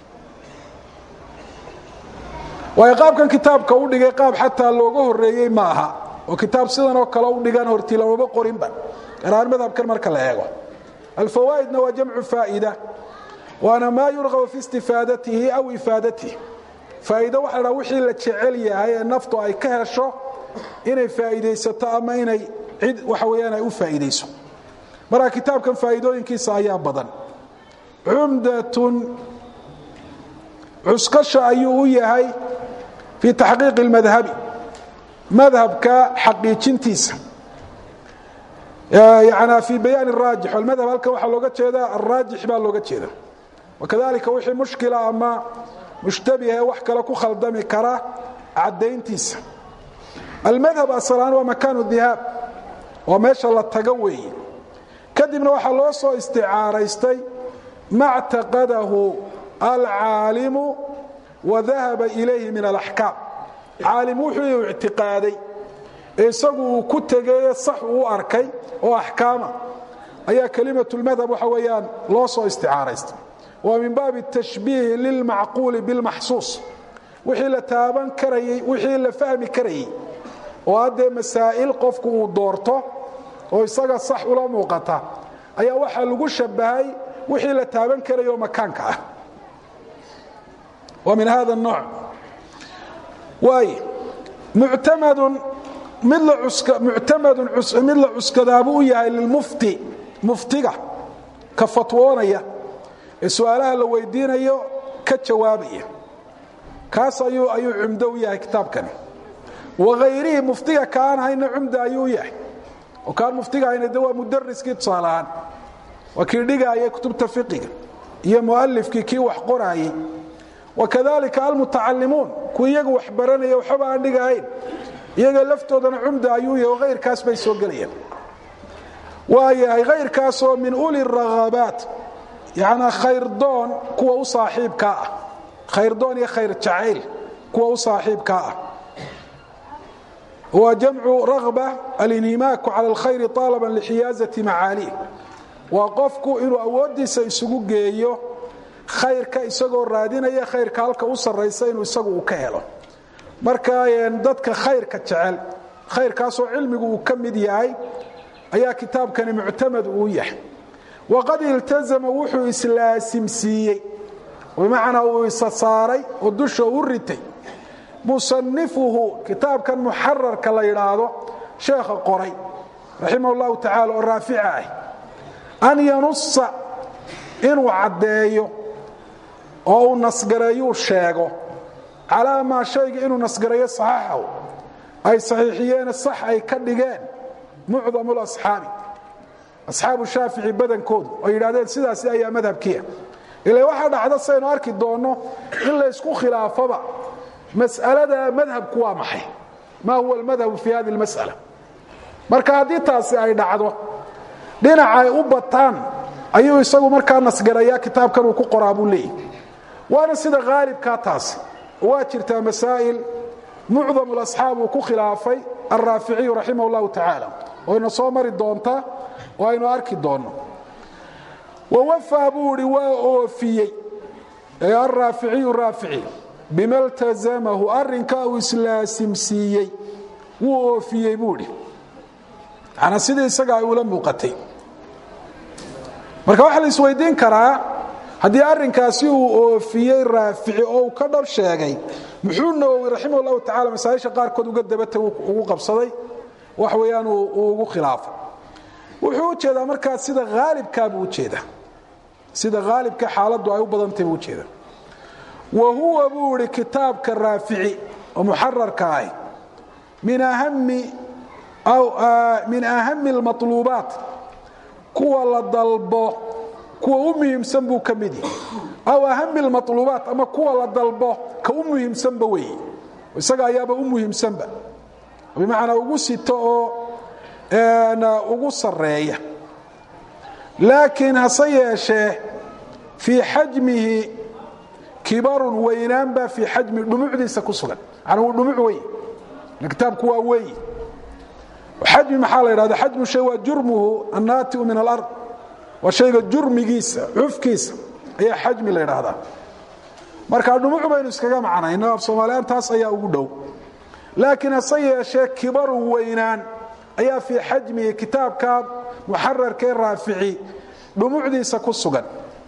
waayo qaabkan kitaabka u dhigay qaab xataa looga horeeyey ma aha oo kitaab sidan oo kale u dhigan horti lamaba qorinba garaan madhabkan marka la eego alfawaa'idna waa jamcu faa'ida waana maa yurqabu fi istifaadatihi aw ifaadatihi faa'iido waxa la wixii la jecel yahay ee naftu ay ka hesho inay faa'iidaysato ama inay cid waxa weeyaan ay u faa'iidayso marka kitaabkan faa'iidooyinkiisa ayaa badan cumdatun cuskasha ayuu u yahay fii taxqiiqi اlmadhabi madhabka xaqiijintiisa yani fii bayaan الraajix almadhab halkan waxaa looga jeeda alraajix baa looga jeeda wakadalika wixii mushkila ama mushtabihe wax kale ku khaldami kara caddayntiisa almadhab asalaan waa makaanu dihaab waa meesha la tago weeye kadibna waxaa loo soo isticaaraystay ma ctaqadahu alcaalimu wa dahaba ilayhi min alaxkaam caalim wuxuu ictiqaaday ee isagu uu ku tegeeye sax uu arkay oo axkaama ayaa kelimatulmadhab waxa weeyaan loo soo isticaaraystay waa min baabi tashbiihi lilmacquuli bilmaxsuus wixii la taaban karayey wixii la fahmi karayey oo haddee masaa'il qofku uu doorto oo isaga sax ula muuqata ayaa waxaa lagu shabahay wixii la taaban karaya oo makaanka ah waa min hada nooc waay muctamadun mid la muctamadun mid la cuskadaabuu u yahay lilmufti muftiga ka fatwoonaya ee su-aalaha la weydiinayo ka jawaabaya kaas ayuu ayuu cumdo u yahay kitaabkani waayrihi muftiga kaan hayna cumda ayuu u yahay oo kaan muftiga hayna de waa mudariskii tusaalahaan waa kii dhigaayay kutubta fiqiga iyo mualifkii kii wax qoraayey wakadalika almutacalimuun kuwa iyaga wax baranaya waxba aan dhigahayn iyaga laftoodana cumda ayuu yahay oo hayrkaas bay soo gelayaan waa yahay hayrkaasoo min uli raghabaat yacnaa khayrdoon kuwa u saaxiibkaa ah khayrdoon iyo khayr jacayl kuwa u saaxiibkaa ah waa jamcu raghba alinhimaaku cala alkhayri طaalaban lixiyaaزati macaalih waa qofku inuu awooddiisa isugu geeyo khayrka isagoo raadinaya khayrka halka u sarraysa inuu isagu uu ka helo marka dadka khayrka jecel khayrkaasoo cilmigu uu ka mid yahay ayaa kitaabkani muctamad uu yahay waqad iltazama wuxuu islaasimsiiyey bimacnaa uu isa saaray oo dusha u ritay musanifuhu kitaabkan muxararka la yidhaahdo sheekha qoray raximah اllahu tacala oo raafica ah an yanusa inuu caddeeyo oo uu nasgareeyuu sheego calaa maa shayga inuu nasgareeyo saxaxahu ay saxiixiyeen sax ay ka dhigeen mucdam lasxaabi asxaabu shaafici badankoodu oo yidhahdeen sidaasi ayaa madhabkiia ila waxaa dhacda saynu arki doonno in laysku khilaafoba mas'alada madhabku waa maxay maa huwa almadhabu fi hadi اlmas'ala marka haddii taasi ay dhacdo dhinaca ay u bataan ayuu isagu markaa nasgarayaa kitaabkan uu ku qoraa buu leeyahy waana sida haalibkaa taasi waa jirtaa masaa'il mucdam اlasxaab uu ku khilaafay alraaficiyu raximah اllahu tacaala oo ina soo mari doonta oo aynu arki doonno wawafaa buu idhi waa oofiyey ee alraaficiyu raafici bima ltazamahu arrinkaa uu islaasimsiiyey wuu oofiyey buu idhi manaa sidii isaga ay ula muuqatay marka waxaa la isweydiin karaa haddii arrinkaasi uu oofiyey raafici oo uu ka dhab sheegay muxuu nawowi raximah llahu tacala masaaisha qaarkood uga dabatay ugu qabsaday wax weeyaan uu ugu khilaafay wuxuu u jeedaa markaa sida haalibkaa buu ujeedaa sida haalibka xaaladdu ay u badantay buu ujeedaa wa huwa buu idhi kitaabka raafici oo muxararka ahi min ahami min ahami اlmaطluubaat kuwa la dalbo kuwa u muhiimsan buu ka mid yahay aw ahami اlmaطluubaat ama kuwa la dalbo ka u muhiimsanba weeye isaga ayaaba u muhiimsanba bimacnaa ugu sito oo ugu sareeya laakiin hase yeeshee fii xajmihi kibarun weynaan baa fii xajmi dhumucdiisa ku sugan manaa wuu dhumuc wey kitaabku waa weyi xajmi maxaa la yidhahda xajmu shay waa jurmuhu annaatiu min alard waa shayga jurmigiisa cufkiisa ayaa xajmi la yidhaahdaa marka dhumuc baynu iskaga macnayno af soomaaliyan taas ayaa ugu dhow laakiin hase yeeshee kibarun weynaan ayaa fii xajmihi kitaabka muxararkee raafici dhumucdiisa ku sugan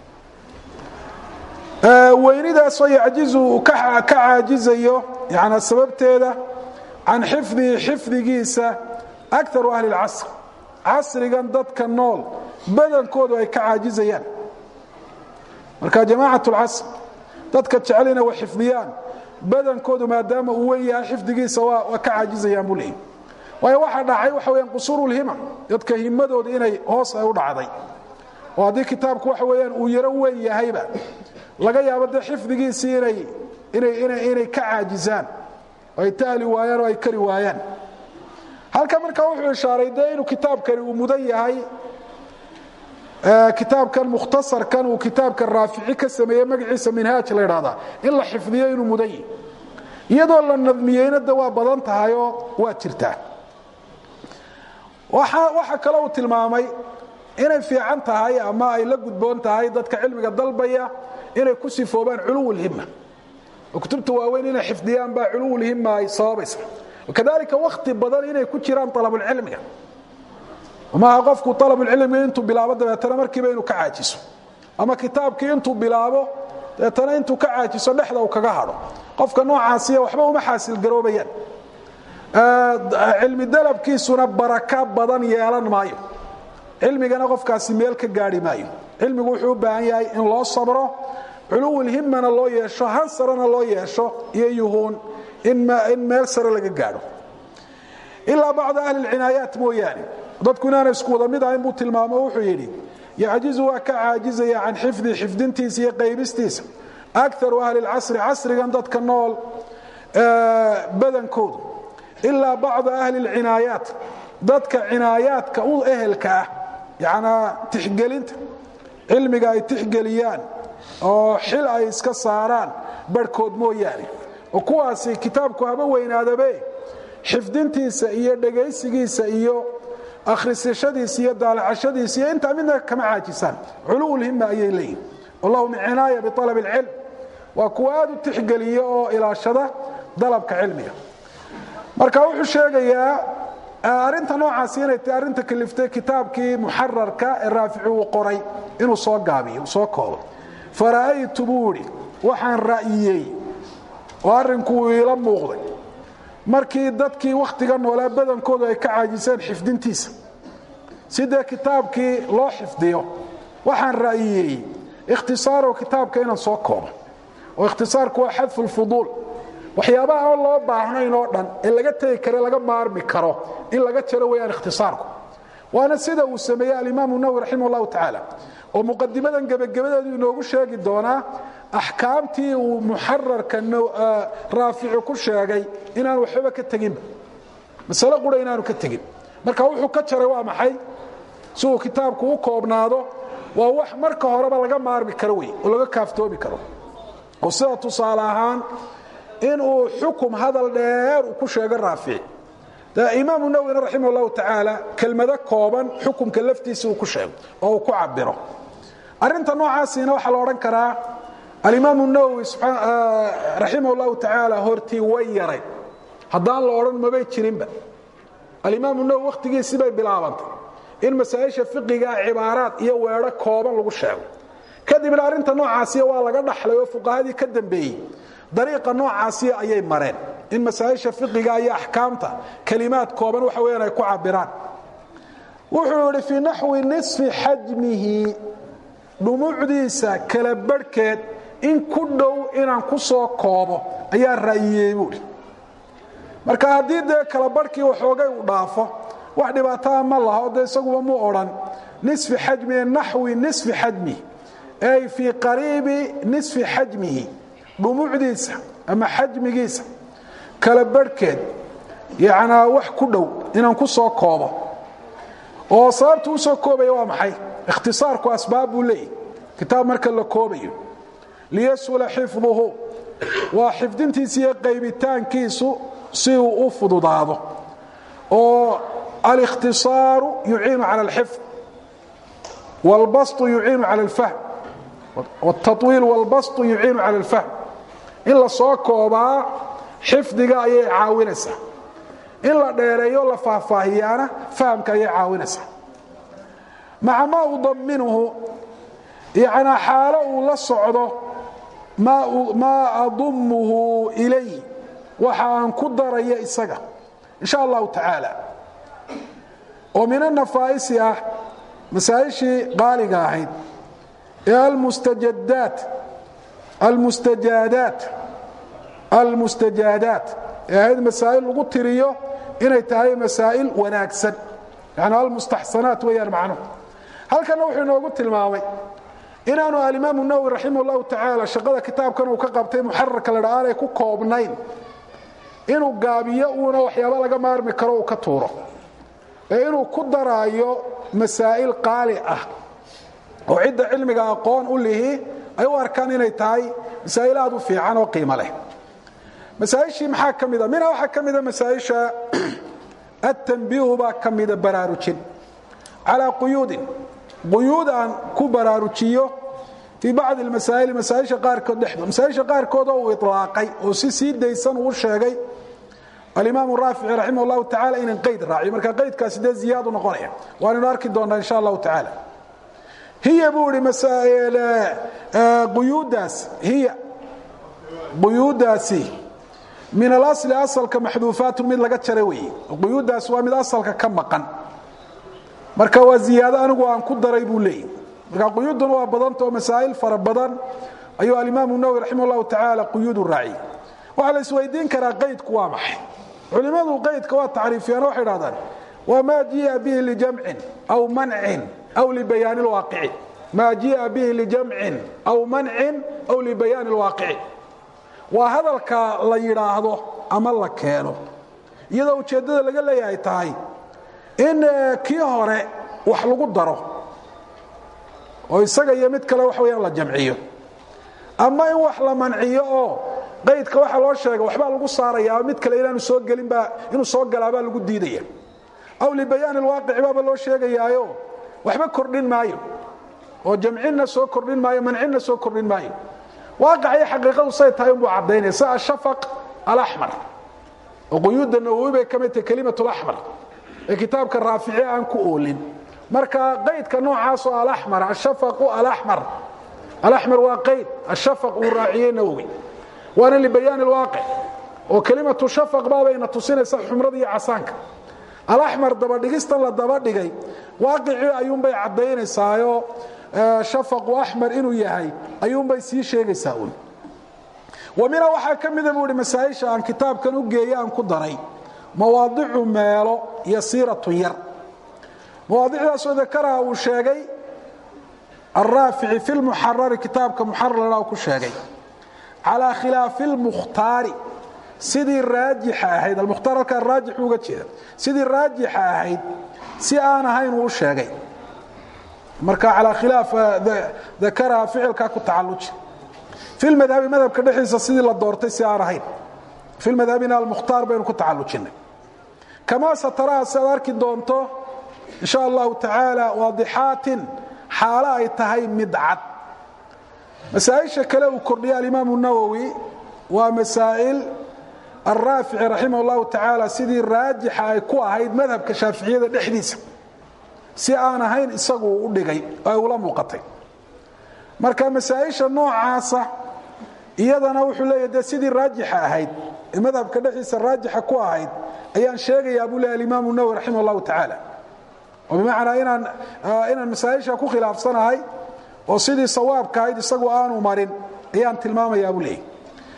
weynidaasoo yacjizu uu ka caajizayo yani sababteeda can xifdihi xifdigiisa akaru ahli اlcasr casrigan dadka nool badankoodu ay ka caajizayaan marka jamacat اlcasr dadka jecelina way xifdiyaan badankoodu maadaama uu wen yahay xifdigiisa waa ka caajizayaan buu leeyay waayo waxaa dhacay waxa weyaan qusuur lhimam dadka himadooda inay hoos ay u dhacday oo haddii kitaabku waxa weyaan uu yaro weyn yahayba laga yaabo dee xifdigiisii inay ka caajizaan oo ay tahli waayaan oo ay kari waayaan halka markaa wuxuu ishaaray dee inuu kitaabkani uu mudan yahay kitaabkan mukhtasarkan uu kitaabkan raafici ka sameeyey magaciisa minhaaj la idhahdaa in la xifdiyo inuu mudan yahi iyadoo la nadmiyeyna de waa badan tahayoo waa jirtaa waxaa kale uu tilmaamay inay fiican tahay ama ay la gudboon tahay dadka cilmiga dalbaya inay ku sifoobaan culuwulhima oo kutubta waaweyn inay xifdiyaan baa culuwulhima ay sababaysa kadalika wakti badan inay ku jiraan alabulcilmiga maaha qofku alabulcilmiga intuu bilaabo dabeetana markiiba inuu ka caajiso ama kitaabkii intuu bilaabo dabeetana intuu ka caajiso dhexda uu kaga hadho qofka noocaasiya waxba uma xaasilgaroobayaan cilmi dalabkiisuna baraka badan yeelan maayo cilmigana qofkaasi meel ka gaari maayo cilmigu wuxuu u baahan yahay in loo sabro culuwulhimana loo yeesho hansarana loo yeesho iyo yuhuun in meel sare laga gaadho ilaa bacda ahli lcinaayaat mooyaane dadku inaana isku wada mid ahayn buu tilmaamo wuxuu yidhi yacjizu waa ka caajizaya can xifdi xifdintiisa iyo qaybistiisa akaru ahli lcasri casrigan dadka nool badankoodu ilaa bacda ahli lcinaayaat dadka cinaayaadka u ehelka ah yanaa tixgelinta cilmiga ay tixgeliyaan oo xil ay iska saaraan barhkood mooyaane oo kuwaasi kitaabku haba weynaadabe xifdintiisa iyo dhegaysigiisa iyo akhrisashadiisa iyo daalacashadiisa iyo intaa midna kama caajisaan culuwulhima ayay leeyihin wallahu min cinaaya bialab اlcilm waa kuwa aad u tixgeliya oo ilaashada dalabka cilmiga marka wuxuu sheegayaa arinta noocaasi inay tahay arrinta kaliftay kitaabkii muxararka ee raafici uu qoray inuu soo gaabiyo soo koobo fara'aytu buu idhi waxaan ra'yiyey oo arrinku uu iila muuqday markii dadkii wakhtiga noolaa badankoodu ay ka caajiseen xifdintiisa sidee kitaabkii loo xifdiyo waxaan ra'yiyey ikhtisaarow kitaabka inaan soo koobo oo ikhtisaarku waa xadfu lfuduul waxyaabaha aan loo baahnayn oo dhan ee laga tegi kare laga maarmi karo in laga jaro weyaan ikhtisaarku waana sida uu sameeyey alimaamu nawowi raximah llahu tacaala oo muqadimadan gebagabadeedu inoogu sheegi doonaa axkaamtii uu muxararka raafici ku sheegay inaan waxbaba ka teginba masale qura inaanu ka tegin marka wuxuu ka jaray waa maxay si uu kitaabku u koobnaado waa wax marka horeba laga maarmi karo wey oo laga kaaftoomi karo oo sida tusaale ahaan inuu xukum hadal dheer uu ku sheego raafici imaamu nawwina raximah llahu tacaala kelmado kooban xukumka laftiisa uu ku sheego oo uu ku cabiro arinta noocaasina waxaa la odhan karaa alimaamu nawowi raximah llahu tacaala hortii way yaray haddaan la odhan mabay jirinba alimaamu nawowi wakhtigiisii bay bilaabantay in masaa'isha fiqiga cibaaraad iyo weedho kooban lagu sheego kadibna arrinta noocaasiya waa laga dhaxlay oo fuqahadii ka dambeeyey dariiqa noocaasiya ayay mareen in masaa'isha fiqiga iyo axkaamta kelimaad kooban waxa weyaan ay ku cabiraan wuxuu yidhi fii naxwi nisfi xajmihi dhumucdiisa kala barhkeed in ku dhow inaan ku soo koobo ayaa ra'yiyey buuhi marka haddii dee kala barhkii waxoogay u dhaafo wax dhibaataa ma laho dee isaguba mu odhan nisfi xajmihi naxwi nisfi xajmihi ay fii qariibi nisfi xajmihi dhumucdiisa ama xajmigiisa kala barhkeed yacnaa wax ku dhow inaan ku soo koobo oo sababtu u soo koobaya waa maxay ikhtisaarku asbaab buu leeyahy kitaab marka la koobayo liyasula xifduhu waa xifdintiisa iyo qaybitaankiisu si uu u fududaado oo alikhtisaaru yuciinu cala alxifd wاlbastu yuciinu cala alfahm wاtaطwiil wاlbastu yuciinu cala alfahm in la soo koobaa xifdiga ayay caawinaysaa in la dheereeyo la faahfaahiyaana fahamka ayay caawinaysaa maca maa udaminuhu yanaa xaalo uu la socdo maa adumuhu ilay waxa aan ku daraya isaga insha allahu tacaala oo min anafaa'isi ah masaa'ishii qaaliga ahayd ee almustajadaat almustajaadaat almustajaadaat ee ahayd masaa'il lagu tiriyo inay tahay masaa'il wanaagsan yani almustaxsanaat weeyaan macnuhu halkanna wuxuu inoogu tilmaamay inaanu alimaamu nawowi raximah llahu tacaala shaqada kitaabkan uu ka qabtay muxararka la dha aanay ku koobnayn inuu gaabiyo uuna waxyaaba laga maarmi karo uu ka tuuro ee inuu ku daraayo masaa'il qaali ah oo cidda cilmiga aqoon u lihi ay u arkaan inay tahay masaa'il aad u fiican oo qiimo leh masaaishii maxaa ka mida minha waxaa ka mida masaaisha atanbiihu baa ka mida baraarujin calaa quyuudin quyuud aan ku baraarujiyo fii bacdi masaa'il masaaisha qaarkood dhexdood masaaisha qaarkood oo uu ilaaqay oo si sii daysan uu sheegay alimaam raafici raximah llahu tacala inan qayd raaciyo marka qaydkaasi dee ziyaadu noqonaya waanaynu arki doonaa insha allahu tacaala hiya buu ihi quyuudaas hiya quyuudaasi min alasli asalka maxduufaatu mid laga jara weeye quyuudaas waa mid asalka ka maqan marka waa ziyaado anigu aan ku daray buu leeyahy marka quyuuduna waa badanta oo masaa'il fara badan ayuu alimaamu nawowi raximah llahu tacaala quyuudu raaciyey waxaa la isweydiin karaa qaydku waa maxay culimmadu qaydka waa tacriifiyaan waxay dhahdaan waa maa jiia bihi lijamcin aw mancin aw libayaani lwaaqici maa jiia bihi lijamcin aw mancin aw libayaani lwaaqici waa hadalka la yidhaahdo ama la keeno iyadoo ujeeddada laga leeyahay tahay in kii hore wax lagu daro oo isaga iyo mid kale wax weyaan la jamciyo ama in wax la manciyo oo qaydka waxa loo sheega waxbaa lagu saaraya mid kale inaanu soo gelinbaa inuu soo galaabaa lagu diidaya aw libayaani lwaaqici baaba loo sheegayaayo waxba kordhin maayo oo jamcinna soo kordhin maayo mancinna soo kordhin maayo waaqicii xaqiiqadu say tahay unbuu caddaynaya si ashafaq alaxmar oo quyuudda nawowi bay ka mid tahay kelimat laxmar ee kitaabka raafici aan ku oolin marka qaydka noocaasoo alaxmar ashafaqu alaxmar alaxmar waa qayd ashafaq uu raaciyey nawowi waana libayaani lwaaqic oo kelimatu shafaq baabayna tusinaysa xumrada iyo casaanka alaxmar dabadhigistan la dabadhigay waaqicii ayuunbay caddaynaysaayoo shafaqu axmar inuu yahay ayuunbay sii sheegaysaa un wa mina waxaa ka mida buu ihi masaaisha aan kitaabkan u geeye aan ku daray mawaadicu meelo yasiiratun yar mawaadicdaasoo dakaraha uu sheegay araafici fi lmuxarari kitaabka muxararna ku sheegay calaa khilaafi lmukhtaari sidii raajixa ahayd almukhtaar halkaa raajix uga jeeda sidii raajixa ahayd si aan ahayn uu u sheegay marka calaa khilaaf dakaraha ficilkaa ku tacalluji fi lmadhabi madhabka dhexdiisa sidii la doortay si aan ahayn fi lmadhabina almukhtaar baynu ku tacallujinnay kamaa sataraha si aad arki doonto in sha allahu tacaala waadixaatin xaalo ay tahay mid cad masaaisha kale uu kordhiyey alimaamu nawowi waa masaa'il alraafici raximah llahu tacaala sidii raajixa ay ku ahayd madhabka shaaficiyada dhexdiisa si aan ahayn isagu u dhigay ay ula muuqatay marka masaaisha noocaasa iyadana wuxuu leeya de sidii raajixa ahayd ee madhabka dhexdiisa raajixa ku ahayd ayaan sheegayaa buu leey alimaamu nawowi raximah llahu tacaala oo bimacnaa inaan inaan masaaisha ku khilaafsanahay oo sidii sawaabka ahayd isagu aanu marin ayaan tilmaamayaa buu leeyay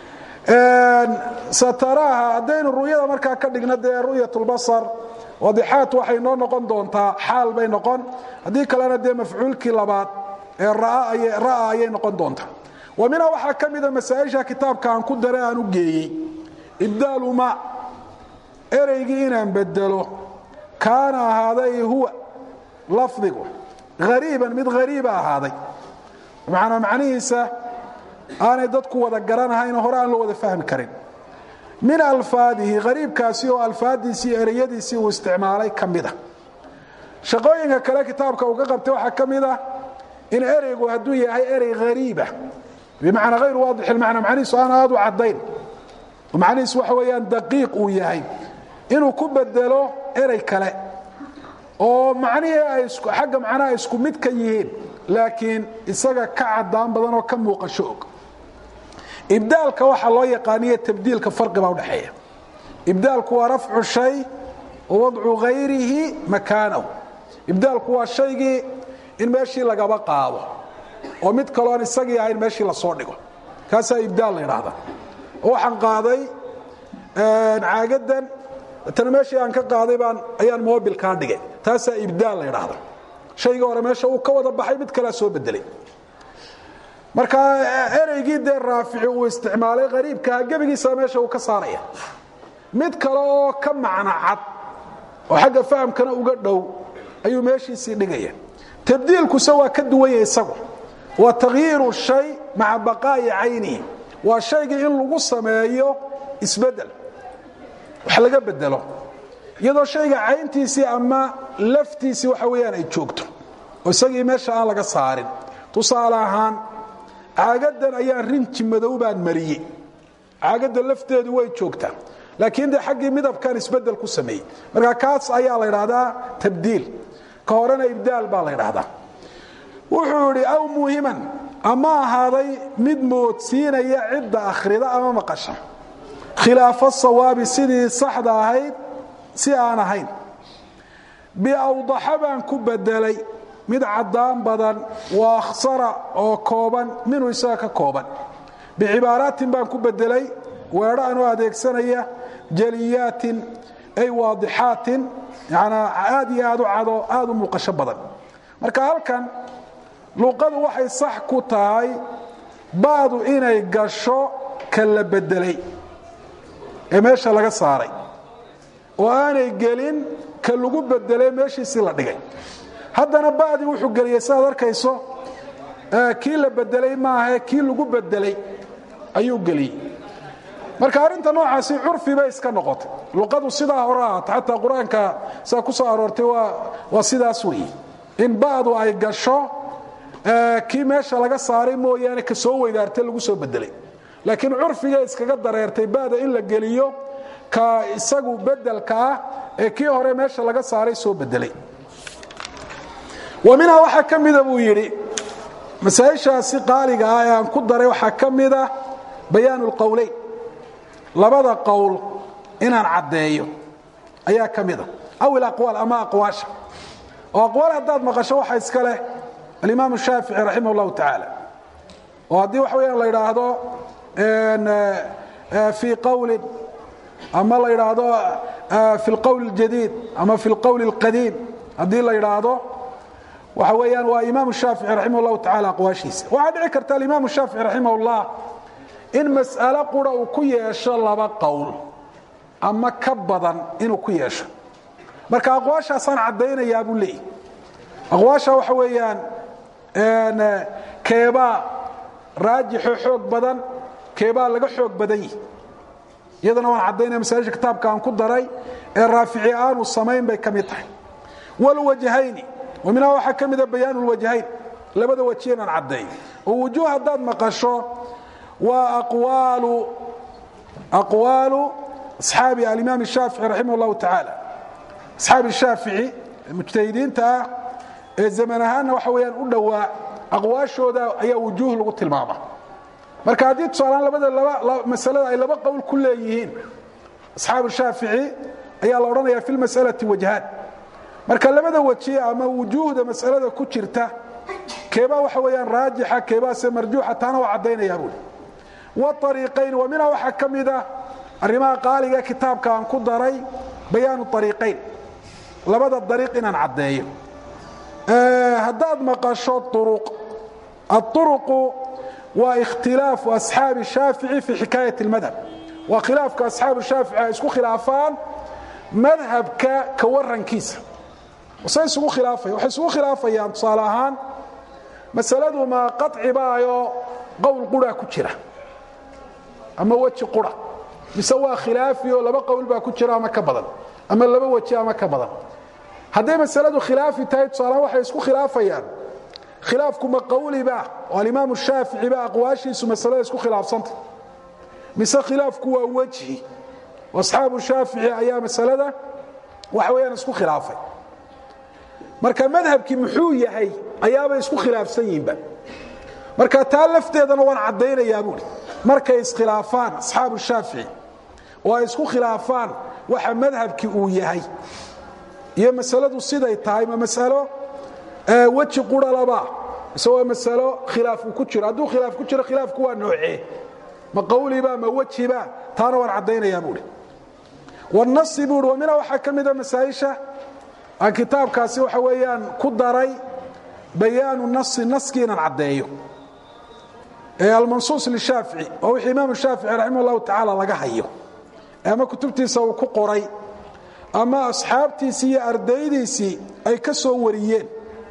sataraaha haddaynu ru'yada markaa ka dhigno dee ru'yat lbasar wadixaat waxay noo noqon doontaa xaal bay noqon haddii kalena dee mafcuulkii labaad ee ra'a ayay noqon doontaa wa minha waxaa ka mida masaaisha kitaabka aan ku dare aan u geeyey ibdaalu ma ereygii inaan bedelo kaana ahaaday huwa lafdigu hariiban mid hariiba ahaaday macanaa macnihiisa aanay dadku wada garanahayn hore aan loo wada fahmi karin min alfaadihi hariibkaasi oo alfaadiisii ereyadiisii uu isticmaalay ka mida shaqooyinka kale kitaabka uu ka qabtay waxaa ka mid ah in ereygu hadduu yahay erey hariiba bimacnaa hayru waadix ilmacna macnihiisu aan aad u caddayn macnihiisu waxa weeyaan daqiiq uu yahay inuu ku bedelo erey kale oo macnihii ay xagga macnaha ay isku mid ka yihiin laakiin isaga ka cadaan badan oo ka muuqasho og ibdaalka waxaa loo yaqaaniya tabdiilka farqi baa udhexeeya ibdaalku waa rafcu shay wa wadcu hayrihi makaanahu ibdaalku waa shaygii in meeshii lagaba qaado oo mid kaloon isagii ahayn meeshii lasoo dhigo kaasaa ibdaal la yidhaahda oo waxaan qaaday caagadan tana meeshii aan ka qaaday baan ayaan mobilkaa dhigay taasaa ibdaal la yidhaahda shaygii hore meesha uu ka wada baxay mid kalea soo bedelay marka ereygii dee raafici uu isticmaalay hariibkaha gebigiisa meesha uu ka saaraya mid kale oo ka macno cad oo xagga fahamkana uga dhow ayuu meeshiisii dhigaya tabdiilkuse waa ka duwanya isagu waa takhyiiru shay maca baqaa'i caynihi waa shaygii in lagu sameeyo isbedel wax laga bedelo iyadoo shayga cayntiisii ama laftiisii waxa weeyaan ay joogto oo isagii meesha aan laga saarin tusaale ahaan caagadan ayaan rinji madow baan mariyey caagadda lafteedu way joogtaa laakiin dee xaggii midabkan isbedel ku sameeyey marka kaas ayaa la ydhaahdaa tabdiil ka horena ibdaal baa la ydhaahdaa wuxuu idhi aw muhiman ama ahaaday mid moodsiinaya cidda akhrida ama maqasha khilaafo sawaabi sidii saxda ahayd si aan ahayn biawdaxa baan ku bedelay mid caddaan badan wa akhsara oo kooban minhu isaga ka kooban bicibaaraatin baan ku bedelay weedho anoo adeegsanaya jaliyaatin ay waadixaatin yanaa aad iyo aad u cado aad u muuqasho badan marka halkan luqadu waxay sax ku tahay ba'du inay gasho ka la bedelay ee meesha laga saaray oo aanay gelin ka lagu bedelay meeshiisii la dhigay haddana ba'dii wuxuu geliyey sidaad arkayso kii la bedelay maahae kii lagu bedelay ayuu geliyey marka arrinta noocaasi curfi bay iska noqotay luqadu sidaa hore ahaata xataa qur-aanka sidaa ku soo aroortay waa sidaas weeye in ba'du ay gasho kii meesha laga saaray mooyaane ka soo weydaartay lagu soo bedelay laakiin curfigay iskaga dareertay ba'da in la geliyo ka isagu bedelka ah ee kii hore meesha laga saaray soo bedelay wa minhaa waxaa ka mida buu yidhi masaaishaasi qaaliga ah ee aan ku daray waxaa ka mida bayaan اlqowleyn labada qowl inaan caddeeyo ayaa ka mida aw ilaqwaal ama aqwaasha oo aqwaal haddaad maqasho waxa iska leh alimaam shaafici raximah اllahu tacaala oo haddii waxa weyaan la idhaahdo fii qowlin ama la idhaahdo fi اlqowl اljadiid ama fi اlqowl اlqadiim haddii la idhaahdo waxa weeyaan waa imaam shaafici raximah اllahu tacala aqwaashiisa waxaa dhici karta alimaam shaafici raximah اllah in mas'alo qura uu ku yeesho laba qowl ama ka badan inuu ku yeesho marka aqwaashaasaan caddaynayaa buu leeyahy aqwaasha waxa weeyaan keebaa raajixo xoog badan keebaa laga xoog badan yihi iyadana waan caddaynaya masaaisha kitaabka aan ku daray ee raafici aanu samayn bay ka mid tahay wlwajhayni wa minhaa waxaa ka mida bayaan lwajhayn labada waji inaan caddeeyo oo wujuuh haddaad maqasho waa aqwaalu asxaabi alimaam shaafici raximah اllahu tacaala asxaabi shaafici mujtahidiinta ah ee zaman ahaanna waxa weyaan u dhowaa aqwaashooda ayaa wujuuh lagu tilmaama marka haddii tusaalaan labada masalada ay laba qowl ku leeyihiin asxaabu shaafici ayaa la odhanaya fi lmas'alati wajhaan marka labada waji ama wujuuhda masalada ku jirta keebaa waxa weyaan raajixa keebaase marjuuxa taana waa caddaynaya buui wariiqayn wa minhaa waxaa ka mida arrimaha qaaliga kitaabka aan ku daray bayaanu ariiqayn labada dariiq inaan caddeeyo haddaad maqasho uruq aلطuruqu waa ikhtilaafu asxaabi shaafici fi xikaayat اlmadhab waa khilaafka asxaabu shaafici ay isku khilaafaan madhabka ka warankiisa say isugu khilaafaya waxay isugu khilaafayaan tusaale ahaan masaladu ma qaci baayo qowl qura ku jira ama weji qura mise waa khilaafi oo laba qowl baa ku jira ama ka badan ama laba weji ama ka badan hadday masaladu khilaafi tahay tusaalahaan waxay isku khilaafayaan khilaafku ma qowliba oo alimaamu shaafici ba aqwaashiisu masalada isku khilaafsanta mise khilaafku waa wejhi asxaabu shaafici ayaa masalada waxa weyaan isku khilaafay marka madhabkii muxuu yahay ayaabay isku khilaafsan yihinba marka taa lafteedana waan caddaynayaa buui markay iskhilaafaan asxaabu shaafici oo ay isku khilaafaan waxa madhabkii uu yahay iyo masaladu siday tahay ma masalo weji qura laba mise waa masalo khilaaf uu ku jiro hadduu khilaaf ku jiro khilaafku waa noocee ma qawliba ma wejiba taana waan caddaynayaa buui wanasi buui wa mina waxaa ka mida masaaisha aan kitaabkaasi waxa weeyaan ku daray bayaanu nasi naskii inaan caddeeyo ee almansuus lishaafici oo wixii imaamu shaafici raximah llahu tacaala laga hayo ama kutubtiisa uu ku qoray ama asxaabtiisii iyo ardaydiisii ay ka soo wariyeen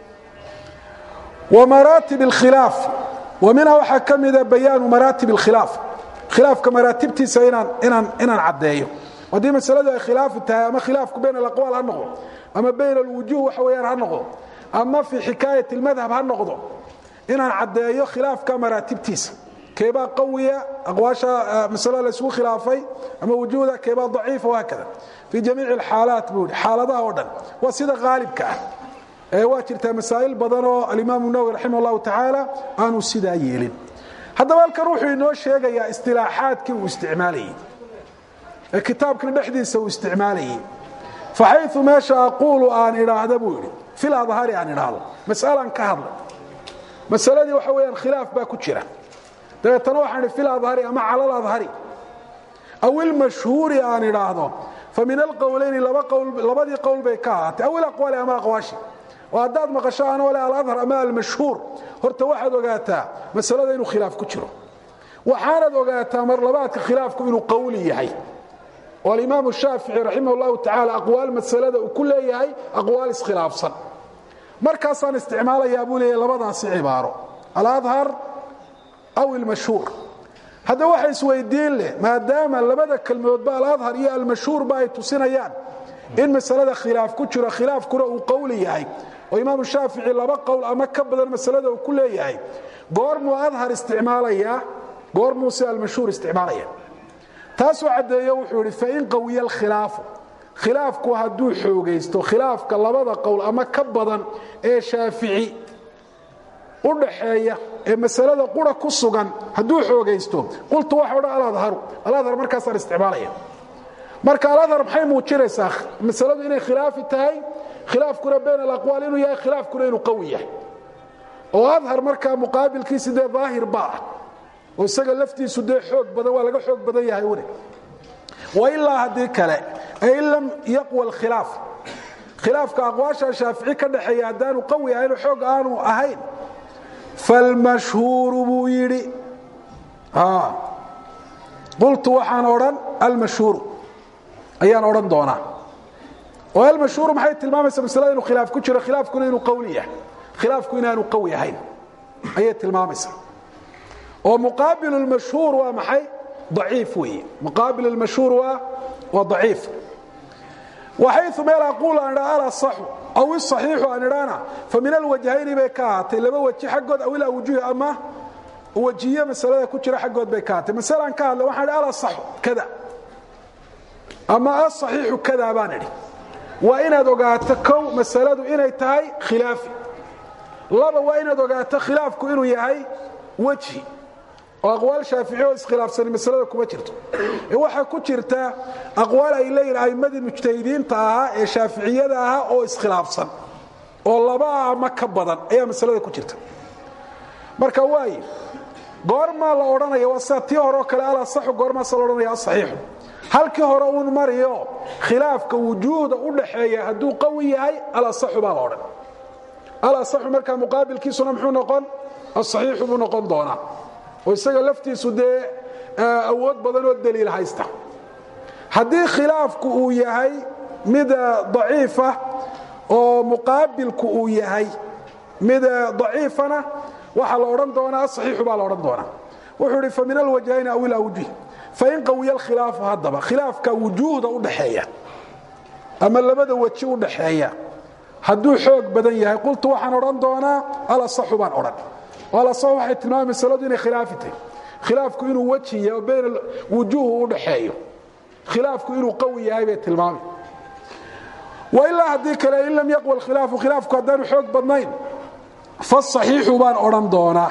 wa maraatib اlkhilaaf wa minha waxaa ka mida bayaanu maraatib اlkhilaaf khilaafka maraatibtiisa inaan inaan inaan caddeeyo haddii masaladu ay khilaafu tahay ama khilaafku bayn alaqwaal ha noqdo ama bayn alwujuh waxa weeyaan ha noqdo ama fii xikaayat اlmadhab ha noqdo inaan caddeeyo khilaafka maraatibtiisa keebaa qawiya aqwaasha masalo la isugu khilaafay ama wujuuda keebaa daciifa wahaakada fii jamiici alxaalaat buu yidhi xaaladaha oo dhan waa sida haalibka ah ee waa jirtaa masaa'il badan oo alimaamu nawowi raximah allahu tacaala aanu sidaa yeelin haddaba halkan wuxuu inoo sheegayaa istilaaxaadkii uu isticmaalayey ee kitaabkan dhexdiisa uu isticmaalayey faxayu meesha aquulu aan idhaahda buu yidhi fil adhari aan idhaahdo mas'alaan ka hadla masaladii waxa weeyaan khilaaf baa ku jira dabeetana waxaan idhi fil adhari ama cala aladhari aw ilmashhuuri aan idhaahdo fa min alqowlayni labadii qowl bay ka ahaatay aw ilaqwaali ama aqwaashi oo haddaad maqasho anoo le aladhar ama almashhuur horta waxaad ogaataa masalada inuu khilaaf ku jiro waxaanad ogaataa marlabaadka khilaafku inuu qowli yahay oo alimaamu shaafici raximah llahu tacaala aqwaal masalada uu ku leeyahay aqwaal iskhilaafsan markaasaan isticmaalayaa buu leeyahay labadaasi cibaaro aladhar aw ilmashhuur haddaba waxa isweydiin leh maadaama labada kelmadoodba aladhar iyo almashhuurba ay tusinayaan in masalada khilaaf ku jiro khilaafkuna uu qowli yahay oo imaamu shaafici laba qowl ama ka badan masalada uu ku leeyahay goormuu adhar isticmaalayaa goormuuse almashhuur isticmaalaya taasuu caddeeyo wuxuu idhi fain qawiya alkhilaafu khilaafku hadduu xoogaysto khilaafka labada qowl ama ka badan ee shaafici u dhaxeeya ee masalada qura ku sugan hadduu xoogaysto qultu waxa odhan aladharu aladhar markaasaan isticmaalaya marka aladhar maxay muujinaysaa masaladu inay khilaafi tahay khilaafkuna bayn alaqwaal inuu yahay khilaafkuna inuu qawi yahay oo adhar markaa muqaabilkiisi dee daahir baa ah oo isaga laftiisu dee xoog badan waa laga xoog badan yahay une wailaa haddii kale ay in lam yaqwa alkhilaaf khilaafka aqwaasha shaafici ka dhaxeeya haddaanu qawi ahayn oo xoog aanu ahayn falmashhuuru buu yidhi qultu waxaan odhan almashhuuru ayaan odhan doonaa oo almashhuuru maxay tilmaamaysaa masalada inuu khilaaf ku jiro khilaafkuna inuu qawli yahay khilaafku inaanu qawi ahayn ayay tilmaamaysaa oo muqaabil lmashhuur waa maxay aciif weeye muqaabil lmashhuur waa waa daciif waxayu meel aquul aan idhaa alasaxu aw isaxiixu aan idhaana fa min alwajhayni bay ka ahaatay laba weji xaggood aw ilawjuhi ama wajiye masalada ku jira xaggood bay ka ahaatay masalaan ka hadla waxaan idhi alasaxu kada ama asaxiixu kada baan idhi waa inaad ogaato kow masaladu inay tahay khilaafi laba waa inaad ogaato khilaafku inuu yahay wejhi oo aqwaal shaafici oo iskhilaafsani masalada kuma jirto ee waxaa ku jirta aqwaal ay leeyihin a'immadii mujtahidiinta ahaa ee shaaficiyada ahaa oo iskhilaafsan oo laba ama ka badan ayaa masalada ku jirta marka waaye goormaa la odhanaya waa sida tii hore oo kale alasaxu goormaasa la odhanaya asaxiixu halkii hore uun mariyo khilaafka wujuuhda u dhaxeeya hadduu qawi yahay alasaxu baa la odhan alasaxu markaa muqaabilkiisuna muxuu noqon asaxiixu buu noqon doonaa oo isaga laftiisu dee awood badan oo daliil haysta haddii khilaafku uu yahay mid daciifa oo muqaabilku uu yahay mid daciifana waxaa la odhan doonaa asaxiixu baa la odhan doonaa wuxuu idhi fa min alwajhayni aw ilawjuh fain qawiya alkhilaafu haddaba khilaafka wujuuhda u dhaxeeya ama labada weji u dhaxeeya hadduu xoog badan yahay qultu waxaan odhan doonaa alasaxu baan odhan alasaxu waxay tilmaamay masaladu inay khilaafi tahy khilaafku inuu weji yahay oo bayn wujuuhu u dhaxeeyo khilaafku inuu qawi yahay bay tilmaamay wailaa haddii kale in lam yaqwa alkhilaafu khilaafku haddaanu xoog badnayn fasaxiixu baan odhan doonaa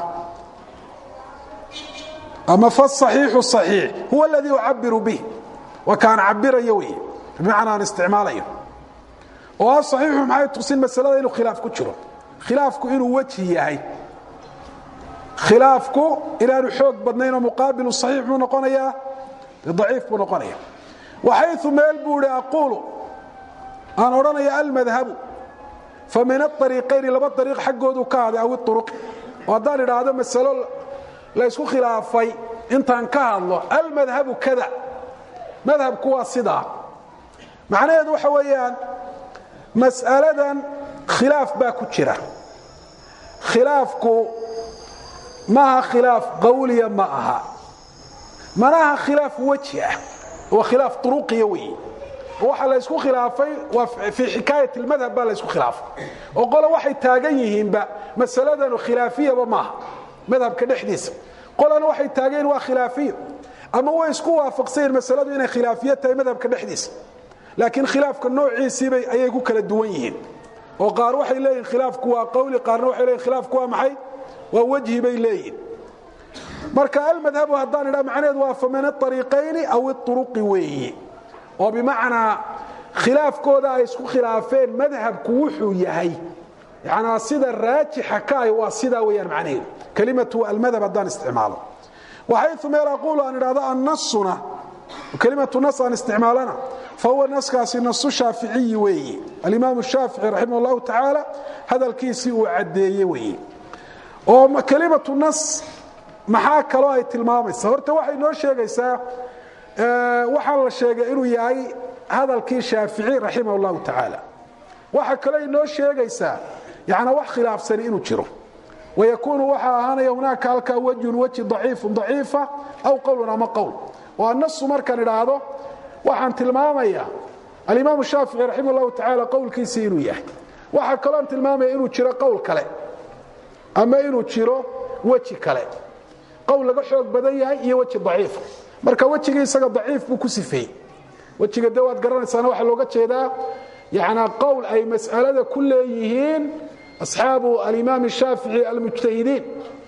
ama fasaxiixu saxiix huwa aladii ucabiru bih waa kaan cabirayo wey bimacnaa aan isticmaalayo oo asaxiixu maxay tusin masalada inuu khilaaf ku jiro khilaafku inuu wejhi yahay khilaafku inaanu xoog badnayn oo muqaabilu saxiix buu noqonayaa daciif buu noqonaya waxayu meel buu ihi aquulu aan odhanaya almadhabu fa min aariiqayni laba ariiq xaggoodu ka haday aw iuruq oo haddaan idhaahdo masalo laysku khilaafay intaan ka hadlo almadhabu kada madhabku waa sidaa macnaheedu waxa weeyaan mas'aladan khilaaf baa ku jira khilaafku maaha khilaaf qawliya ma aha manaha khilaaf weji ah waa khilaaf uruqiya weeye waxa la ysku khilaafay waa fii xikaayat اlmadhab baa la ysku khilaafay oo qole waxay taagan yihiinba masaladanu khilaafiyaba maaha madhabka dhexdiisa qolana waxay taageen waa khilaafiyo ama way isku waafaqsanyiin masaladu inay khilaafiyo tahay madhabka dhexdiisa laakiin khilaafka noociisiibay ayay ku kala duwan yihiin oo qaar waxay leeyihin khilaafku waa qawli qaarna waxay leeyihin khilaafku waa maxay waa wejhi bay leeyihin marka almadhabu haddaan idhaa macnaheedu waa famin aariiqayni aw iuruqi weeye oo bimacnaa khilaafkooda ay isku khilaafeen madhabku wuxuu yahay yanaa sida raajixa ka ah waa sidaa weyaan macnaheedu kelimatu almadhab haddaan isticmaalo waxayu meel aquulu aan idhahdo annasuna kelimatu nas aan isticmaalana fahuwa naskaasi nasu shaaficiyi weeye alimaam shaafici raximah اllahu tacaala hadalkiisii uu caddeeye weeye oo kelimatu nas maxaa kaloo ay tilmaamaysa horta waxay noo sheegaysaa waxaa la sheegay inuu yahay hadalkii shaafici raximah اllahu tacaala waxa kaloo ay noo sheegaysaa yana wax khilaafsani inuu jiro wayakuunu waxaa ahaanaya hunaaka halkaa wejhun weji daciifu daciifa aw qowlun ama qowl oo anasu markaan idhaahdo waxaan tilmaamaya alimaam shaafici raximah اllahu tacaala qowlkiisii inuu yahay waxaa kaloon tilmaamaya inuu jiro qowl kale ama inuu jiro weji kale qowl laga xoog badan yahay iyo weji daciifa marka wejigii isaga daciif buu ku sifeeyey wejiga de waad garanaysaana waxaa looga jeedaa yana qowl ay mas'alada ku leeyihiin asxaabu alimaam shaafici almujtahidiin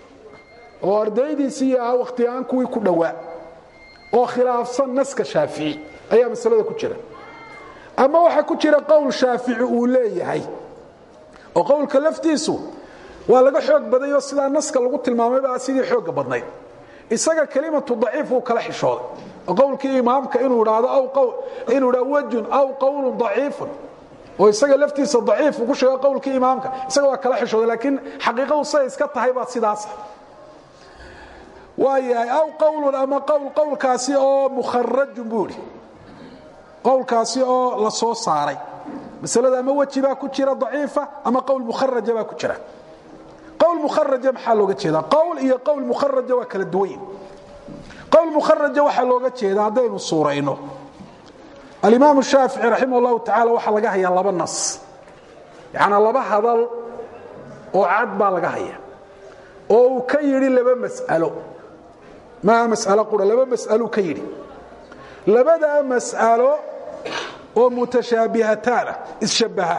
oo ardaydiisii ahaa wakhtigaan kuwii ku dhowaa oo khilaafsan naska shaafici ayaa masalada ku jira ama waxaa ku jira qowl shaafici uu leeyahay oo qowlka laftiisu waa laga xoog badayoo sidaa naska lagu tilmaamayba sidii xooga badnayd isaga kelimatu daciif uu kala xishooday oo qowlkii imaamka inuu idhaahdo inuu idhahdo wejun aw qowlun daciifun oo isaga laftiisa daciif ugu sheego qowlkii imaamka isaga waa kala xishooday laakiin xaqiiqadu siday iska tahay baa sidaasa waayahay aw qowlun ama qowl qowlkaasi oo mukharajun buu idhi qowlkaasi oo la soo saaray masalada ama weji baa ku jira daciifa ama qowl mukharaja baa ku jira qowl mukharaja maxaa looga jeedaa qowl iyo qowl mukharaja waa kala duwanyin qowl mukharaja waxaa looga jeedaa haddaynu suurayno alimaam shaafici raximah اllahu tacala waxaa laga hayaa laba nas yanaa laba hadal oo cad baa laga haya oo uu ka yidhi laba mas'alo maaha mas'alo qura laba mas'aluu ka yidhi labadaa mas'alo oo mutashaabihataana isshabbaha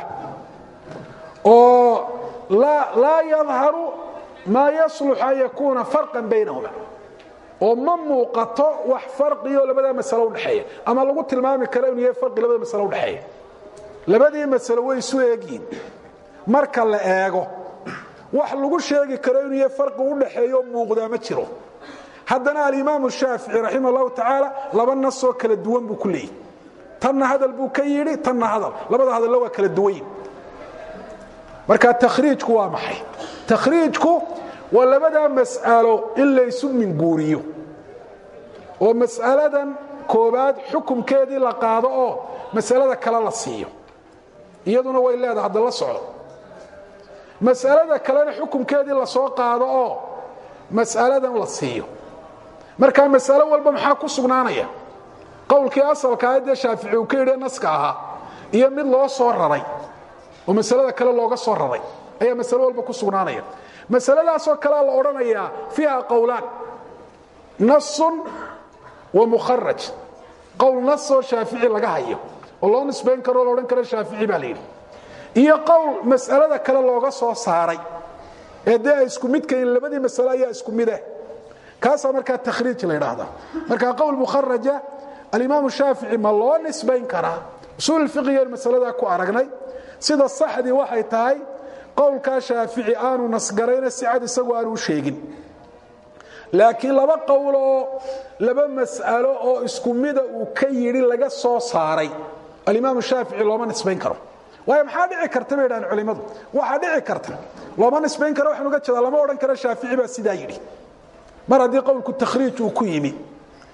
oo laa yadharu maa yaslux an yakuuna farqan baynahuma oo ma muuqato wax farqiyo labadaa masalo udhexeeya ama lagu tilmaami karo inuu yahay farqi labada masalo udhexeeya labadii masalo way isu eegyihin marka la eego wax lagu sheegi karo inuu yahay farqi udhexeeyo muuqdaa ma jiro haddana alimaamu shaafici raximah اllahu tacaala laba nasoo kala duwan buu ku leeyahy tanna hadal buu ka yidhi tanna hadal labada hadalla waa kala duwanyin marka takhriijku waa maxay takhriijku waa labadaa mas'alo in laysu minguuriyo oo mas'aladan koobaad xukumkeedii la qaado oo masalada kale la siiyo iyaduna way leedahay hadda la socdo mas'alada kalena xukumkeedii lasoo qaado oo mas'aladan la siiyo marka mas'alo walba maxaa ku sugnaanaya qowlkii asalka ahaydee shaafici uu ka yidhi naska ahaa iyo mid loo soo raray oo masalada kale looga soo raray ayaa masalo walba ku sugnaanaya masaladaasoo kalea la odhanayaa fiiha qowlaan nasun wa mukharaj qowl nasoo shaafici laga hayo oo loo nisbayn karoo la odhan karo shaafici baa la yidhi iyo qowl mas'alada kale looga soo saaray ee dee ay isku midkayin labadii masalo ayaa isku mid ah kaasaa markaa takhriij la ydhaahdaa marka qowl mukharaja alimaamu shaafici ma loo nisbayn karaa usuul fiqigan masaladaa ku aragnay sida saxdii waxay tahay qowlkaa shaafici aanu nasgarayna si cad isagu aanu u sheegin laakiin laba qowl oo laba mas'alo oo isku mida uu ka yidhi laga soo saaray alimaamu shaafici looma nisbayn karo waayo maxaa dhici karta bay dhahaan culimmadu waxaa dhici karta looma nisbayn karo waxaan uga jeedaa lama odhan karo shaafici baa sidaa yidhi mar haddii qowlku takhriij uu ku yimi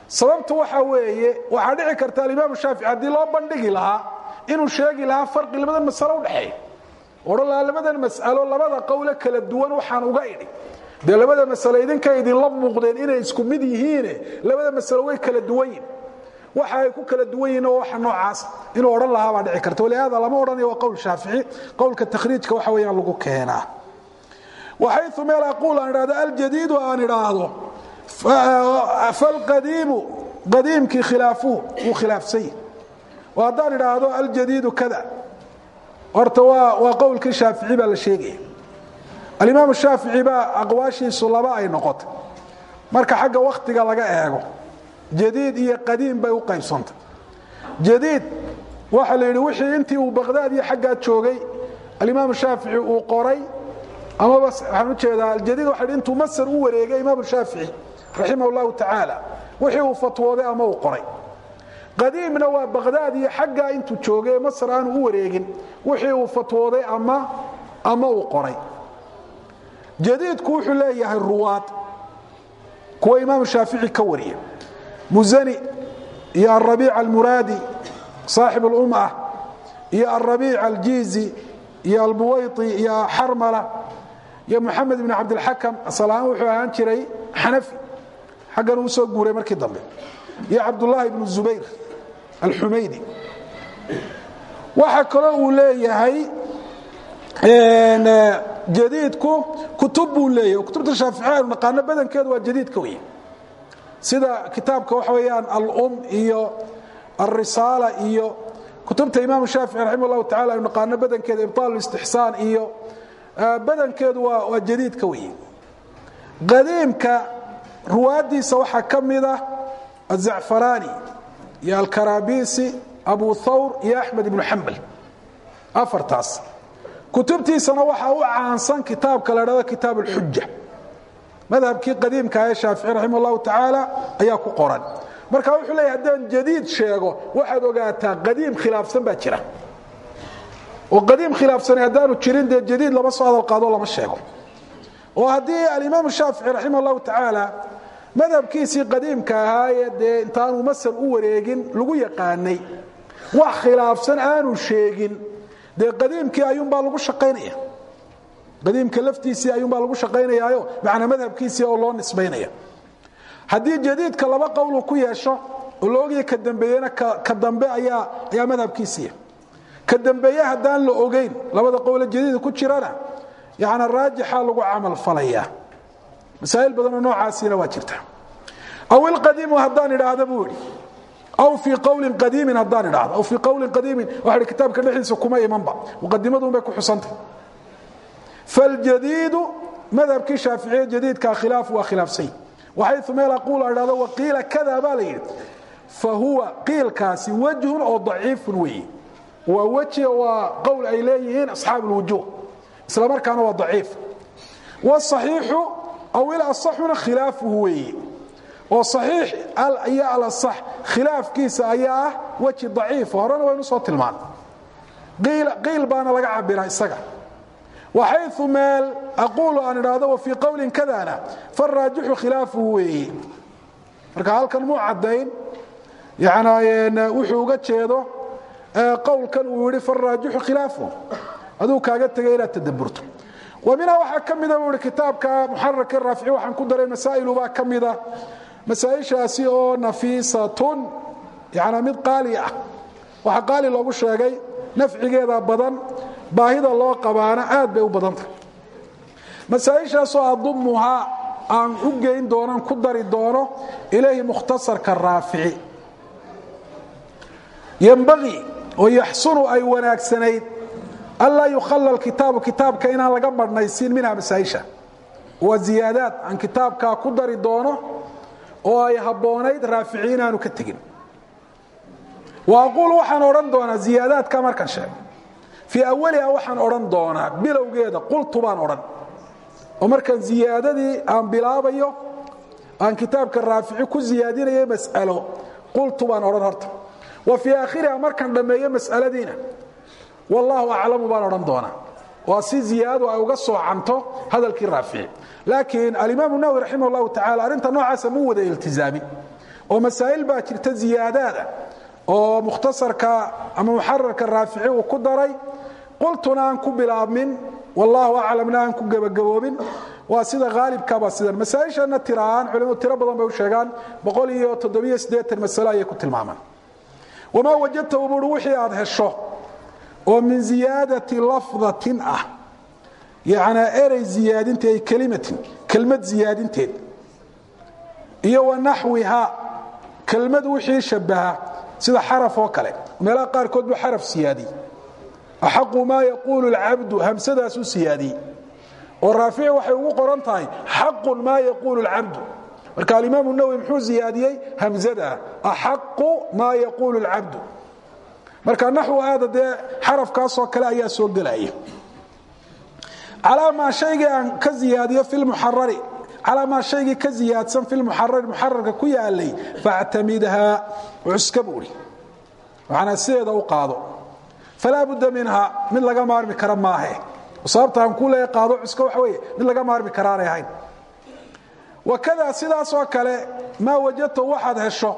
sababtu waxa weeye waxaa dhici karta alimaamu shaafici haddii loo bandhigi lahaa inuu sheegi lahaa farqi labadan masalo udhexeeya odhan lahaa labadan mas'alo labada qowle kala duwan waxaan uga idhi dee labada masalo idinka idinla muuqdeen inay isku mid yihiine labada masalo way kala duwan yihin waxa ay ku kala duwan yihin oo waxa noocaas inuu odhan lahaa baa dhici karta walihaada lama odhanayo waa qowl shaafici qowlka takhriijka waxa weeyaan lagu keenaa waxaytu meel aquul aan idhahdo aljadiidu aan idhaahdo falqadiimu qadiimkii khilaafuhu wuu khilaafsan yahi oo haddaan idhaahdo aljadiidu kada horta waa waa qowlkii shaafici baa la sheegaya alimaamu shaafici baa aqwaashiisu laba ay noqotay marka xagga wakhtiga laga eego jadiid iyo qadiim bay u qaybsantay jadiid waxa la yidhi wixii intii uu baqdaad iyo xaggaa joogay alimaamu shaafici uu qoray amaba waxaan ujeedaa aljadiid waxa yidhi intuu masar u wareegay imaamu shaafici raximah اllahu tacaala wixii uu fatwooday ama uu qoray qadiimna waa baqdaad iyo xaggaa intuu joogay ee masar aanu u wareegin wixii uu fatwooday ama ama uu qoray jadiidku wuxuu leeyahay ruwaad kuwa imaamu shaafici ka wariya muzani iyo alrabiic almuraadi saaxib اlumah iyo alrabiic aljiizi iyo albuwayti iyo xarmala iyo moxamed ibn cabdilxakam asalahaan wuxuu ahaan jiray xanafi xaggan uu soo guuray markii dambe iyo cabdullaahi ibnu zubayr alxumaydi waxaa kaloo uu leeyahay jadiidku kutub buu leeyahy kutubta shaaficiya aynu naqaano badankeedu waa jadiidka wey sida kitaabka waxa weeyaan alum iyo alrisaala iyo kutubta imaamu shaafici raximah اllahu tacala aynu naqaano badankeeda ibطaal istixsaan iyo badankeedu waa waa jadiidka wey qadiimka ruwaadiisa waxaa ka mida azacfaraani iyo alkarabisi abu thawr iyo axmed ibnu xambal afartaas kutubtiisana waxaa u caansan kitaabka la dhado kitaab اlxuja madhabkii qadiimka ee shaafici raximah اllahu tacaala ayaa ku qoran marka wuxuu leeya haddaan jadiid sheego waxaad ogaataa qadiim khilaafsan baa jira oo qadiim khilaafsani haddaanu jirin dee jadiid lama soo hadal qaado lama sheego oo haddii alimaamu shaafici raximah اllahu tacaala madhabkiisii qadiimka ahaayee dee intaanu masar u wareegin lagu yaqaanay wax khilaafsan aanu sheegin dee qadiimkii ayuunbaa lagu shaqaynaya qadiimka laftiisii ayuunbaa lagu shaqaynayaayo macnaa madhabkiisii oo loo nisbaynaya haddii jadiidka laba qowlu ku yeesho oo la ogaya ka dambeeyena ka dambe ayaa ayaa madhabkiisiiya ka dambeeye haddaan la ogeyn labada qowle jadiida ku jirana yana raajixa lagu camal falaya masaa'il badanoo noocaasiina waa jirta aw ilqadiimu haddaan idhaahda buu idhi aw fii qowlin qadiimin haddaan idhaahdo aw fii qowlin qadiimin waxa kitaabka dhexdiisa kuma imanba muqadimadun bay ku xusantay faljadiidu madhabkii shaaficiye jadiidkaa khilaaf waa khilaafsany waxaytu meel aquul a idhahdo waqiila kada baa la yidhi fa huwa qiilkaasi wajhun oo daciifun weeye waa weji waa qowl ay leeyihiin asxaab اlwujuh isla markaana waa daciif wاصaxiixu aw ilasaxuna khilaafuhu weeye oo صaxiix iyo alaصax khilaafkiisa ayaa ah weji daciifa horena waynu soo tilmaan qiil baana laga cabira isaga waxayu meel aquulu aan idhaahdo wafii qowlin kadana faraajixu khilaafuhu weeye marka halkan muu caddayn yan wuxuu uga jeedo qowlkan uu yihi faraajixu khilaafuhu aduu kaaga tegay inaad tadaburto wa minhaa waxaa ka mida buu ihi kitaabka muxararka raafici waxaan ku daray masaa'ilu baa ka mida masaaishaasi oo nafiisatun yana mid qaali ah waxaa qaali loogu sheegay nafcigeeda badan baahida loo qabaana aad bay u badantah masaaishaasoo adumuhaa aan u geyn doonaan ku dari doono ilayhi mukhtasarka raafici ymbaii oo yaxsunu ay wanaagsanayd anlaa yukhalla kitaabu kitaabka inaan laga badhnaysiin minha masaaisha waa ziyaadaad aan kitaabkaa ku dari doono oo ay habboonayd raafici inaanu ka tegin wa aquul waxaan odhan doonaa ziyaadaadka markan sheeg fii awaliha waxaan odhan doonaa bilowgeeda qultu baan odhan oo markaan ziyaadadii aan bilaabayo aan kitaabka raafici ku ziyaadinayo mas'alo qultu baan odhan horta wa fii aakhiriha markaan dhammeeyo mas'aladiina wallaahu aclamu baan odhan doonaa waa si ziyaadadu ay uga soocanto hadalkii raafici laakiin alimaamu nawowi raximah اllahu tacala arrinta noocaasa mu wada iltizaamin oo masaa'il baa jirta ziyaadaada oo mukhtasarka ama muxararka raafici uu ku daray qultuna aan ku bilaabmin wallaahu aclamna aan ku gebagaboobin waa sida haalibkaba sidan masaaishana tiraaan culimadu tiro badan bay u sheegaan boqol iyo toddobiyo siddeetan masalo ayay ku tilmaamaan wamaa wajadtahu buuri wixii aad hesho oo min ziyaadati lafdatin ah yacnaa erey ziyaadinteed ay kelimatin kelmad ziyaadinteed iyo wa naxwiha kelmad wixii shabaha sida xaraf oo kale meelaha qaarkood buu xaraf siyaadiyey axaqu maa yaquulu lcabdu hamsadaasuu siyaadiyey oo raafici waxay ugu qoran tahay xaqun maa yaquulu lcabdu marka alimaamu nawowi muxuu ziyaadiyey hamzada axaqu maa yaquulu lcabdu marka naxwu aada dee xarafkaasoo kale ayaa soo gelaya calaa maa shaygii aan ka ziyaadiyo fi lmuxarari calaa maa shaygii ka ziyaadsan fi lmuxarari muxararka ku yaalay factamidhaa cuska buuri waxaana sideeda u qaado falaa budda minha mid laga maarmi kara maahe sababta aan ku leeya qaado cuska waxa weeye mid laga maarmi karaanay ahayn wakada sidaasoo kale maa wajadta waxaad hesho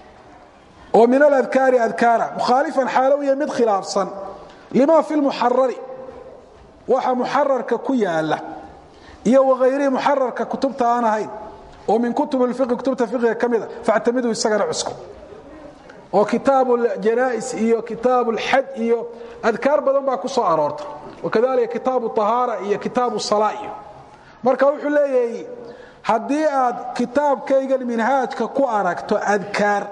oo min aladkaari adkaara mukhaalifan xaalowiya mid khilaafsan lima fi lmuxarari waxa muxararka ku yaala iyo wahayrihi muxararka kutubta aan ahayn oo min kutub lfiqi kutubta fiqiga ka mida factamidu isagana cusko oo kitaabu janais iyo kitaabu lxaj iyo adkaar badan baa ku soo aroorta wakadalika kitaabu ahaara iyo kitaabu sala iyo marka wuxuu leeyahay haddii aad kitaabkaygan minhaajka ku aragto adkaar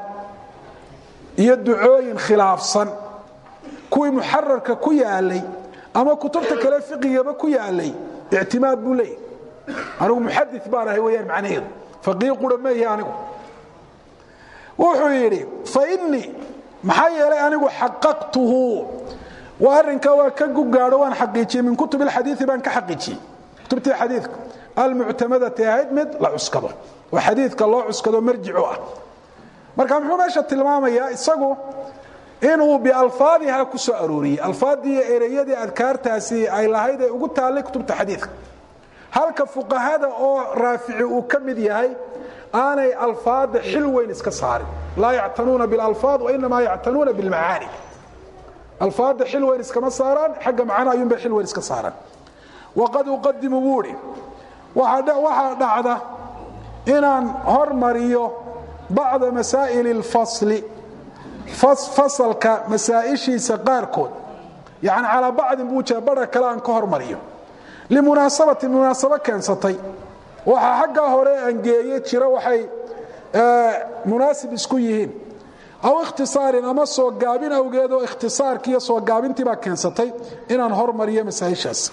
iyo ducooyin khilaafsan kuwii muxararka ku yaalay ama kutubta kale fiqigaba ku yaalay ictimaad buu leeyahy anigu muxadi baan ahay weyaan macnaheedu faqii qura meehi anigu wuxuu yidhi fainii maxaa yeelay anigu xaqaqtuhu waa arrinkaa waa ka gugaadho waan xaqiijiyey min kutub اlxadiii baan ka xaqiijiyey kutubtii xadiidka almuctamadati ahayd mid la cuskado oo xadiidka loo cuskado marjicu ah marka muxuu meesha tilmaamayaa isagu inuu bialfaadiha ku soo arooriyey alfaadii ereyadii adkaartaasi ay lahayd ee ugu taallay kutubta xadiidka halka fuqahada oo raafici uu ka mid yahay aanay alfaada xil weyn iska saarin laa yactanuuna bilalfaad wainamaa yactanuuna bilmacaani alfaada xil weyn iskama saaraan xagga macna ayuunbay xil weyn iska saaraan waqad uqadimu buuhi waxaa dhacda inaan hormariyo bacda masaa'ili اlfasli fasalka masaa'ishiisa qaarkood yani calaa bacdin buu jira bara kale aan ka hormariyo limunaasabati munaasabo keensatay waxaa xaggaa hore aan geeye jira waxay munaasib isku yihiin aw ikhtisaarin ama soo gaabin awgeed oo ikhtisaarkii iyo soo gaabintii baa keensatay inaan hormariyo masaa'ishaas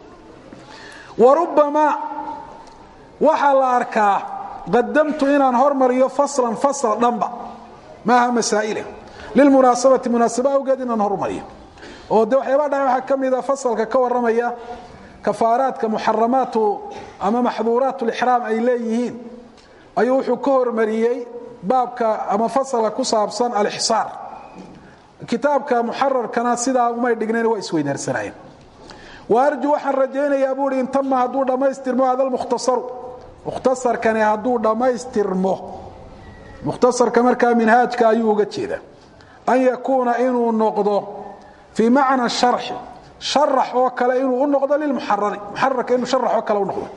wa rubbamaa waxaa la arkaa qadamtu inaan hormariyo faslan fasal dhanba maaha masaa'ile lilmunaasabati munaasabo awgeed inaan hormariyo oo de waxyaabaa dhaca waxaa ka mida fasalka ka warramaya kafaaraadka muxaramaatu ama maxduuraat lixraam ay leeyihiin ayuu wuxuu ka hormariyey baabka ama fasalka ku saabsan alixsaar kitaabka muxararkana sidaa umay dhignayn waa isweydaarsanayeen wa arju waxaan rajaynayaa buuhi intama hadduu dhammaystirmo hada lmukhtasaru mukhtasarkani hadduu dhammaystirmo mukhtasarka markaa minhaajka ayuu uga jeeda an yakuuna inuu noqdo fii macna sharxi sharax oo kale inuu u noqdo lilmuxarari muxararka inuu sharax oo kale u noqdo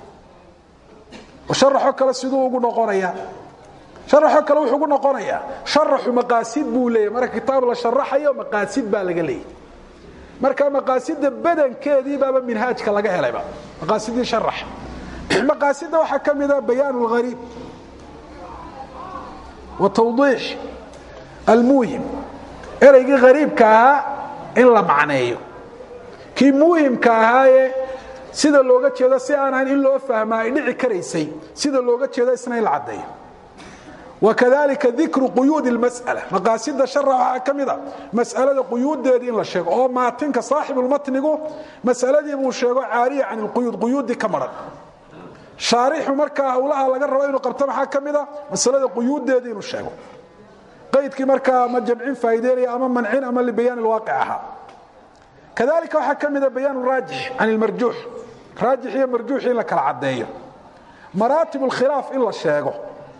sharaxoo kale siduu ugu noqonayaa sharaxoo kale wuxuu ugu noqonayaa sharaxu maqaasid buu leeyahy marka kitaab la sharaxayo maqaasid baa laga leeyahy marka maqaasida badankeedii baaba minhaajka laga helayba maqaasidii sharax maqaasida waxaa ka mida bayaan اlghariib wa tawdiix almuhim ereygii hariibka ahaa in la macneeyo kii muhimka ahaaye sida looga jeedo si aan ahayn in loo fahmaa ay dhici karaysay sida looga jeedo isna in la caddeeyo wakadalika dikru quyuud اlmas'ala maqaasida shara waxaa ka mida mas'alada quyuuddeedii in la sheego oo maatinka saaxibulmatnigu mas'aladii buu sheego caariya can اlquyuud quyuuddii ka maran shaarixu markaa howlaha laga rabo inuu qabto maxaa ka mida masalada quyuuddeedii inuu sheego qaydkii markaa ma jamcin faa'ideynaya ama mancin ama libayaan ilwaaqic ahaa kadalika waxaa ka mida bayaan raajix can ilmarjuux raajix iyo marjuux in la kala caddeeyo maraatib اlkhilaaf in la sheego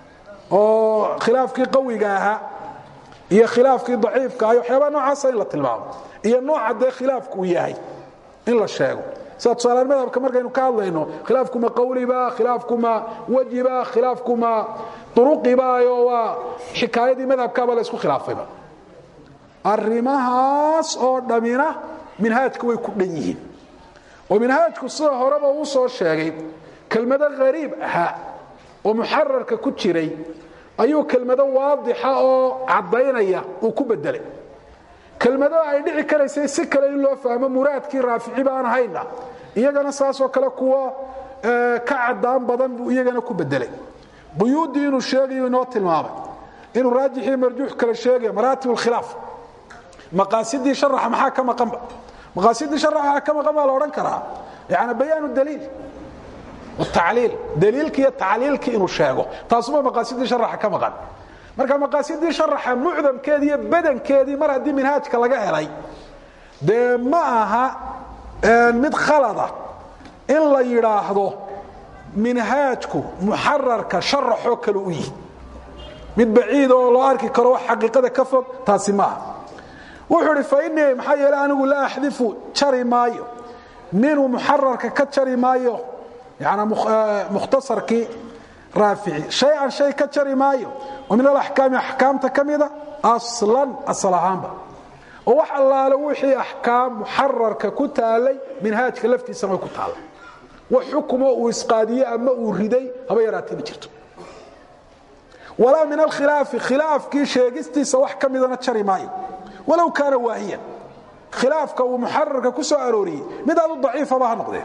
oo khilaafkii qawiga ahaa iyo khilaafkii daciifka ah waxyaabaa noocaasa in la tilmaamo iyo nooca dee khilaafku uu yahay in la sheego sida tusaalean madhabka markaynu ka hadlayno khilaafkuma qawliba khilaafkuma wejiba khilaafkuma duruqibayo waa xikaayadii madhabkaaba la isku khilaafayba arrimahaas oo dhammina minhaajka way ku dhan yihiin oo minhaajku sida horeba uu soo sheegay kelmado hariib ahaa oo muxararka ku jiray ayuu kelmado waadixa oo caddaynaya uu ku bedelay kelmado ay dhici karaysay si kale in loo fahmo muraadkii raafici baan ahayna iyagana saasoo kale kuwa ka cadaan badan buu iyagana ku bedelay quyuuddii inuu sheegayo inoo tilmaamay inuu raajixii marjuux kale sheegayo maraatib alkhilaaf maqaasidii sharaxa maxaa ka maqanba maqaasidii sharaxa maxaa ka maqan baa la odhan karaa yani bayaanu daliil tacliil daliilki iyo tacliilkii inuu sheego taasuma maqaasidii sharaxa ka maqan marka maqaasidii sharaxa mucdamkeedii iyo badankeedii mar haddii minhaajka laga helay dee ma aha mid khalada in la yidhaahdo minhaajku muxararka sharaxoo kale u yihi mid baciid oo loo arki karo wax xaqiiqada ka fog taasi maaha wuxuu idhi fainii maxaa yeele anigu la axdifu jari maayo minhu muxararka ka jari maayo yani mukhtasarkii raafici shay-an shay ka jari maayo oo min alaxkaami axkaamta ka mida aslan asal ahaanba oo wax allaale wixii axkaam muxararka ku taalay minhaajka laftiisana way ku taallay wax xukumo uu isqaadiye ama uu riday haba yaraatee ma jirto walaa min alkhilaafi khilaafkii sheegistiisa wax ka midana jari maayo walow kaana waahiyan khilaafka uu muxararka ku soo arooriyey mid aad u daciifaba ha noqdee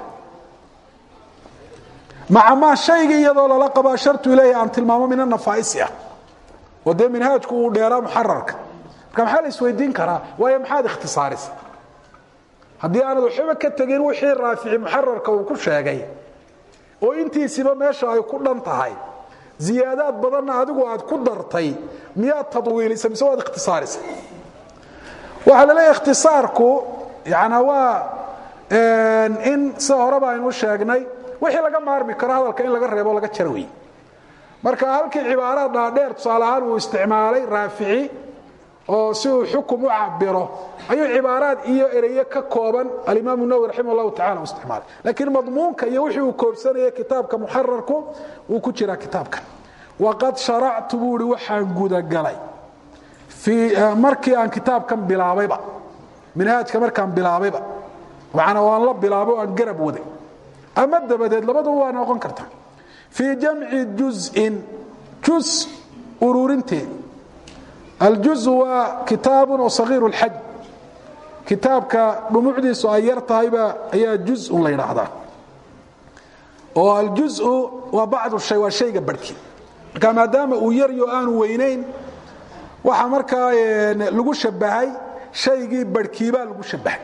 maca maa shaygii iyadoo lala qabaa shartu ileehi aan tilmaamo min anafaaisi ah oo dee minhaajku uu dheeraa muxararka marka maxaa la isweydiin karaa waayo maxaad ikhtisaarisa haddii aanad waxba ka tegin wixii raafici muxararka uu ku sheegay oo intiisiba meesha ay ku dhan tahay ziyaadaad badanna adigu aad ku dartay miyaad tadwiilisa mise waad ikhtisaarisa waxaa la leeyahy ikhtisaarku yana waa in sida horeba aynu sheegnay wixii laga maarmi karo hadalka in laga reebo laga jaro wey marka halkii cibaaraad dhaadheer tusaale ahaan uu isticmaalay raafici oo si uu xukum u cabiro ayuu cibaaraad iyo ereye ka kooban alimaam nawwi raximah اllahu tacala u isticmaalay laakiin madmuunka iyo wixii uu koobsanaya kitaabka muxararku wuu ku jiraa kitaabkan waqad sharactu buu ihi waxaan gudagalay markii aan kitaabkan bilaabayba minhaajka markaan bilaabayba maana waan la bilaabo aan garab waday ama dabadeed labaduba waa noqon karta fii jamci juzin juz ururinteed aljuzu waa kitaabun oo sagiiru اlxaj kitaabka dhumucdiisu ay yar tahayba ayaa juzun la yidhaahdaa oo aljuzu waa bacdu shay waa shayga barhkii marka maadaama uu yaryo aanu weynayn waxaa markaa lagu shabahay shaygii barhkiibaa lagu shabahay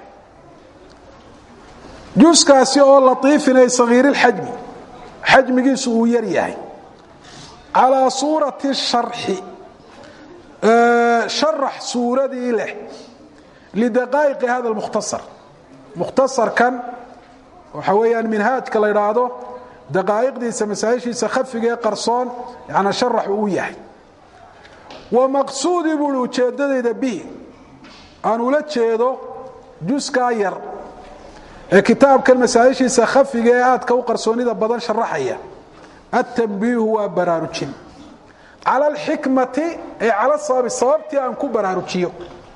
juskaasi oo laiifin ay sagiirilxajmi xajmigiisu uu yar yahay calaa suurati sharxi sharax suuradii leh lidaqaa'iqi hada lmukhtasar mukhtasarkan waxa weeyaan minhaajka la idhaahdo daqaa'iqdiisa masaa'ishiisa khafiga ee qarsoon yana sharax uu yahay wa maqsuudii buuhi ujeeddadayda bihi aan ula jeedo juskaa yar ee kitaabkan masaa'ishiisa khafiga ee aadka u qarsoonida badan sharaxaya atambiihu waa baraarujin cala alxikmati ay cala sababi sababtii aan ku baraarujiyo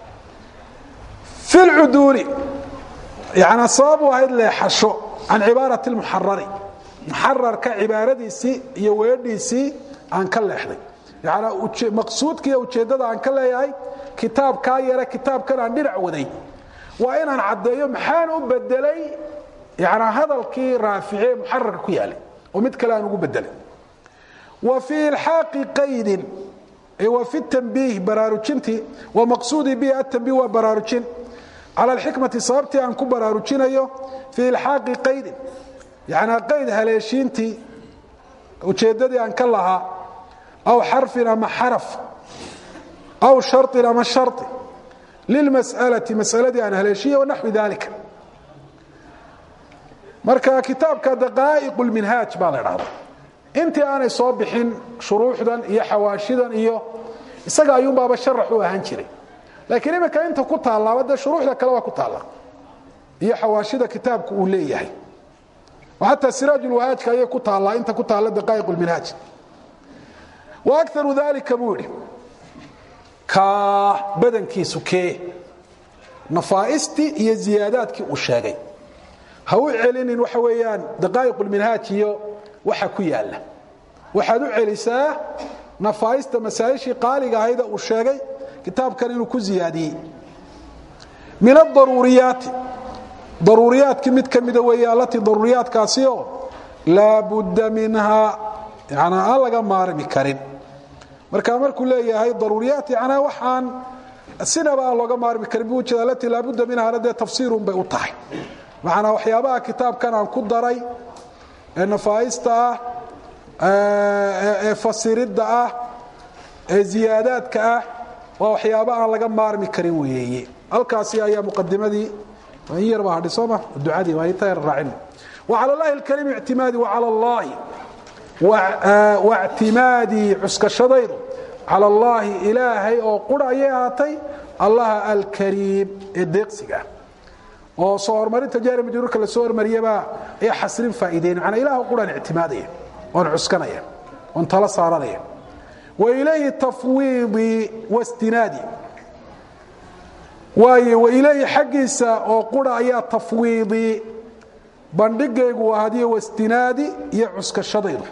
fi lcuduuli yana sabab u ahayd leexasho can cibaarati lmuxarari muxararka cibaaradiisii iyo weedhiisii aan ka leexday yana maqsuudkiiyo ujeeddada aan ka leeyahay kitaabkaa yare kitaabkan aan dhinac waday waa inaan caddeeyo maxaan u bedelay yana hadalkii raafici ee muxararka ku yaalay oo mid kale aan ugu bedelay wa fii ilxaaqi qaydin wa fi tanbiih baraarujintii wa maqsuudii bihi atanbiih waa baraarujin cala alxikmati sababtii aan ku baraarujinayo fii ilxaaqi qaydin yana qayd haleeshiintii ujeeddadii aan ka lahaa aw xarfin ama xaraf aw sharin ama shari lilmas'alati masaladii aan haleeshiye wanaxwi dalika marka kitaabka daqaa'iq lminhaaj baa la dhahda intii aanay soo bixin shuruuxdan iyo xawaashidan iyo isaga ayuunbaaba sharax u ahaan jiray laakiin iminka inta ku taallaaba dee shuruuxda kale waa ku taalla iyo xawaashida kitaabku uu leeyahay oo xataa siraajulwahaajka ayay ku taallaa inta ku taalla daqaa'iq lminhaaj wa akaru dalika buu yidhi kaa badankiisu kee nafaaistii iyo ziyaadaadkii uu sheegay ha u celinin waxa weeyaan daqaa'iq lminhaaj iyo waxa ku yaala waxaad u celisaa nafaaista masaa'ishii qaaliga ahayda uu sheegay kitaabkan inuu ku ziyaadiyey min adaruuriyaati daruuriyaadkii mid ka mida weeye allatii daruuriyaadkaasi oo laa budda minhaa yanaa aan laga maarmi karin marka markuu leeyahay daruuriyaat yanaa waxaan sinaba aan looga maarmi karin buu ujeeda alatii laa budda minhaana dee tafsiirun bay u tahay macnaa waxyaabaha kitaabkan aan ku daray ee nafaaista ah ee fasiridda ah ee ziyaadaadka ah waa waxyaaba aan laga maarmi karin weeye halkaasi ayaa muqadimadii in yar baa hadhi sooma ducadii waa inta yar raacin وعلى الله الكريم اعتمادي وعلى الله واعتمادي cuskashadaydu calى اllahi ilaahay oo qura ayay ahaatay allaha alkariim ee deeqsiga oo soo horumarinta jaari majruurka la soo hormariyabaa ee xasrin faa'iideyn macnaa ilaah quraan ictimaadaya oon cuskanaya oon tala saaranaya wa ilayhi tafwiidii wastinaadii waayo wa ilayhi xaggiisa oo qura ayaa tafwiidii bandhigaygu ahadiyo wastinaadi iyo cuskashadaydu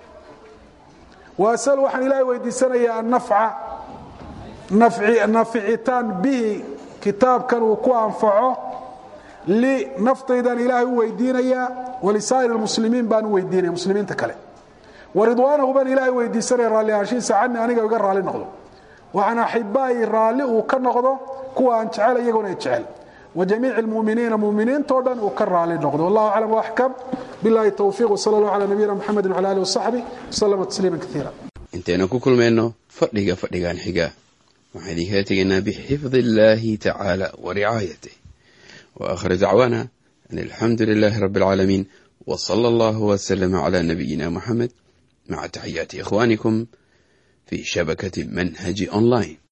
waasal waxaan ilaahay weydiisanayaa annafca naficitaan bihi kitaabkan uu ku anfaco li naftaydan ilaahay u weydiinayaa walisaa'ir اlmuslimiin baan u weydiinaya muslimiinta kale waridwaanahu baan ilaahay weydiisanaya raalli ahaanshihiisa cani aniga iga raalli noqdo waxaan axibaayi raalli uu ka noqdo kuwa aan jecel iyaguna ay jecel وجميع المؤمiنiiن مؤمiنiintoo dhan uu ka raali noqdo والله أعلم وأحكم باللahi توفيق وصلى الله على نبينا محمد وعلى آله وصحبه وسلم تسليما كثيرا intaynu ku kulmayno fadhiga fadhigan xiga waxaan idinkala tegaynaa bxifd الlahi tacaalى وricaayatه وآkhir dacواna أn الحamdu للh رب العاalمين وصلى الله وسلم على نبيina محمد مع تحyaaتi إخوانكم في شhبكة منهج أونلاين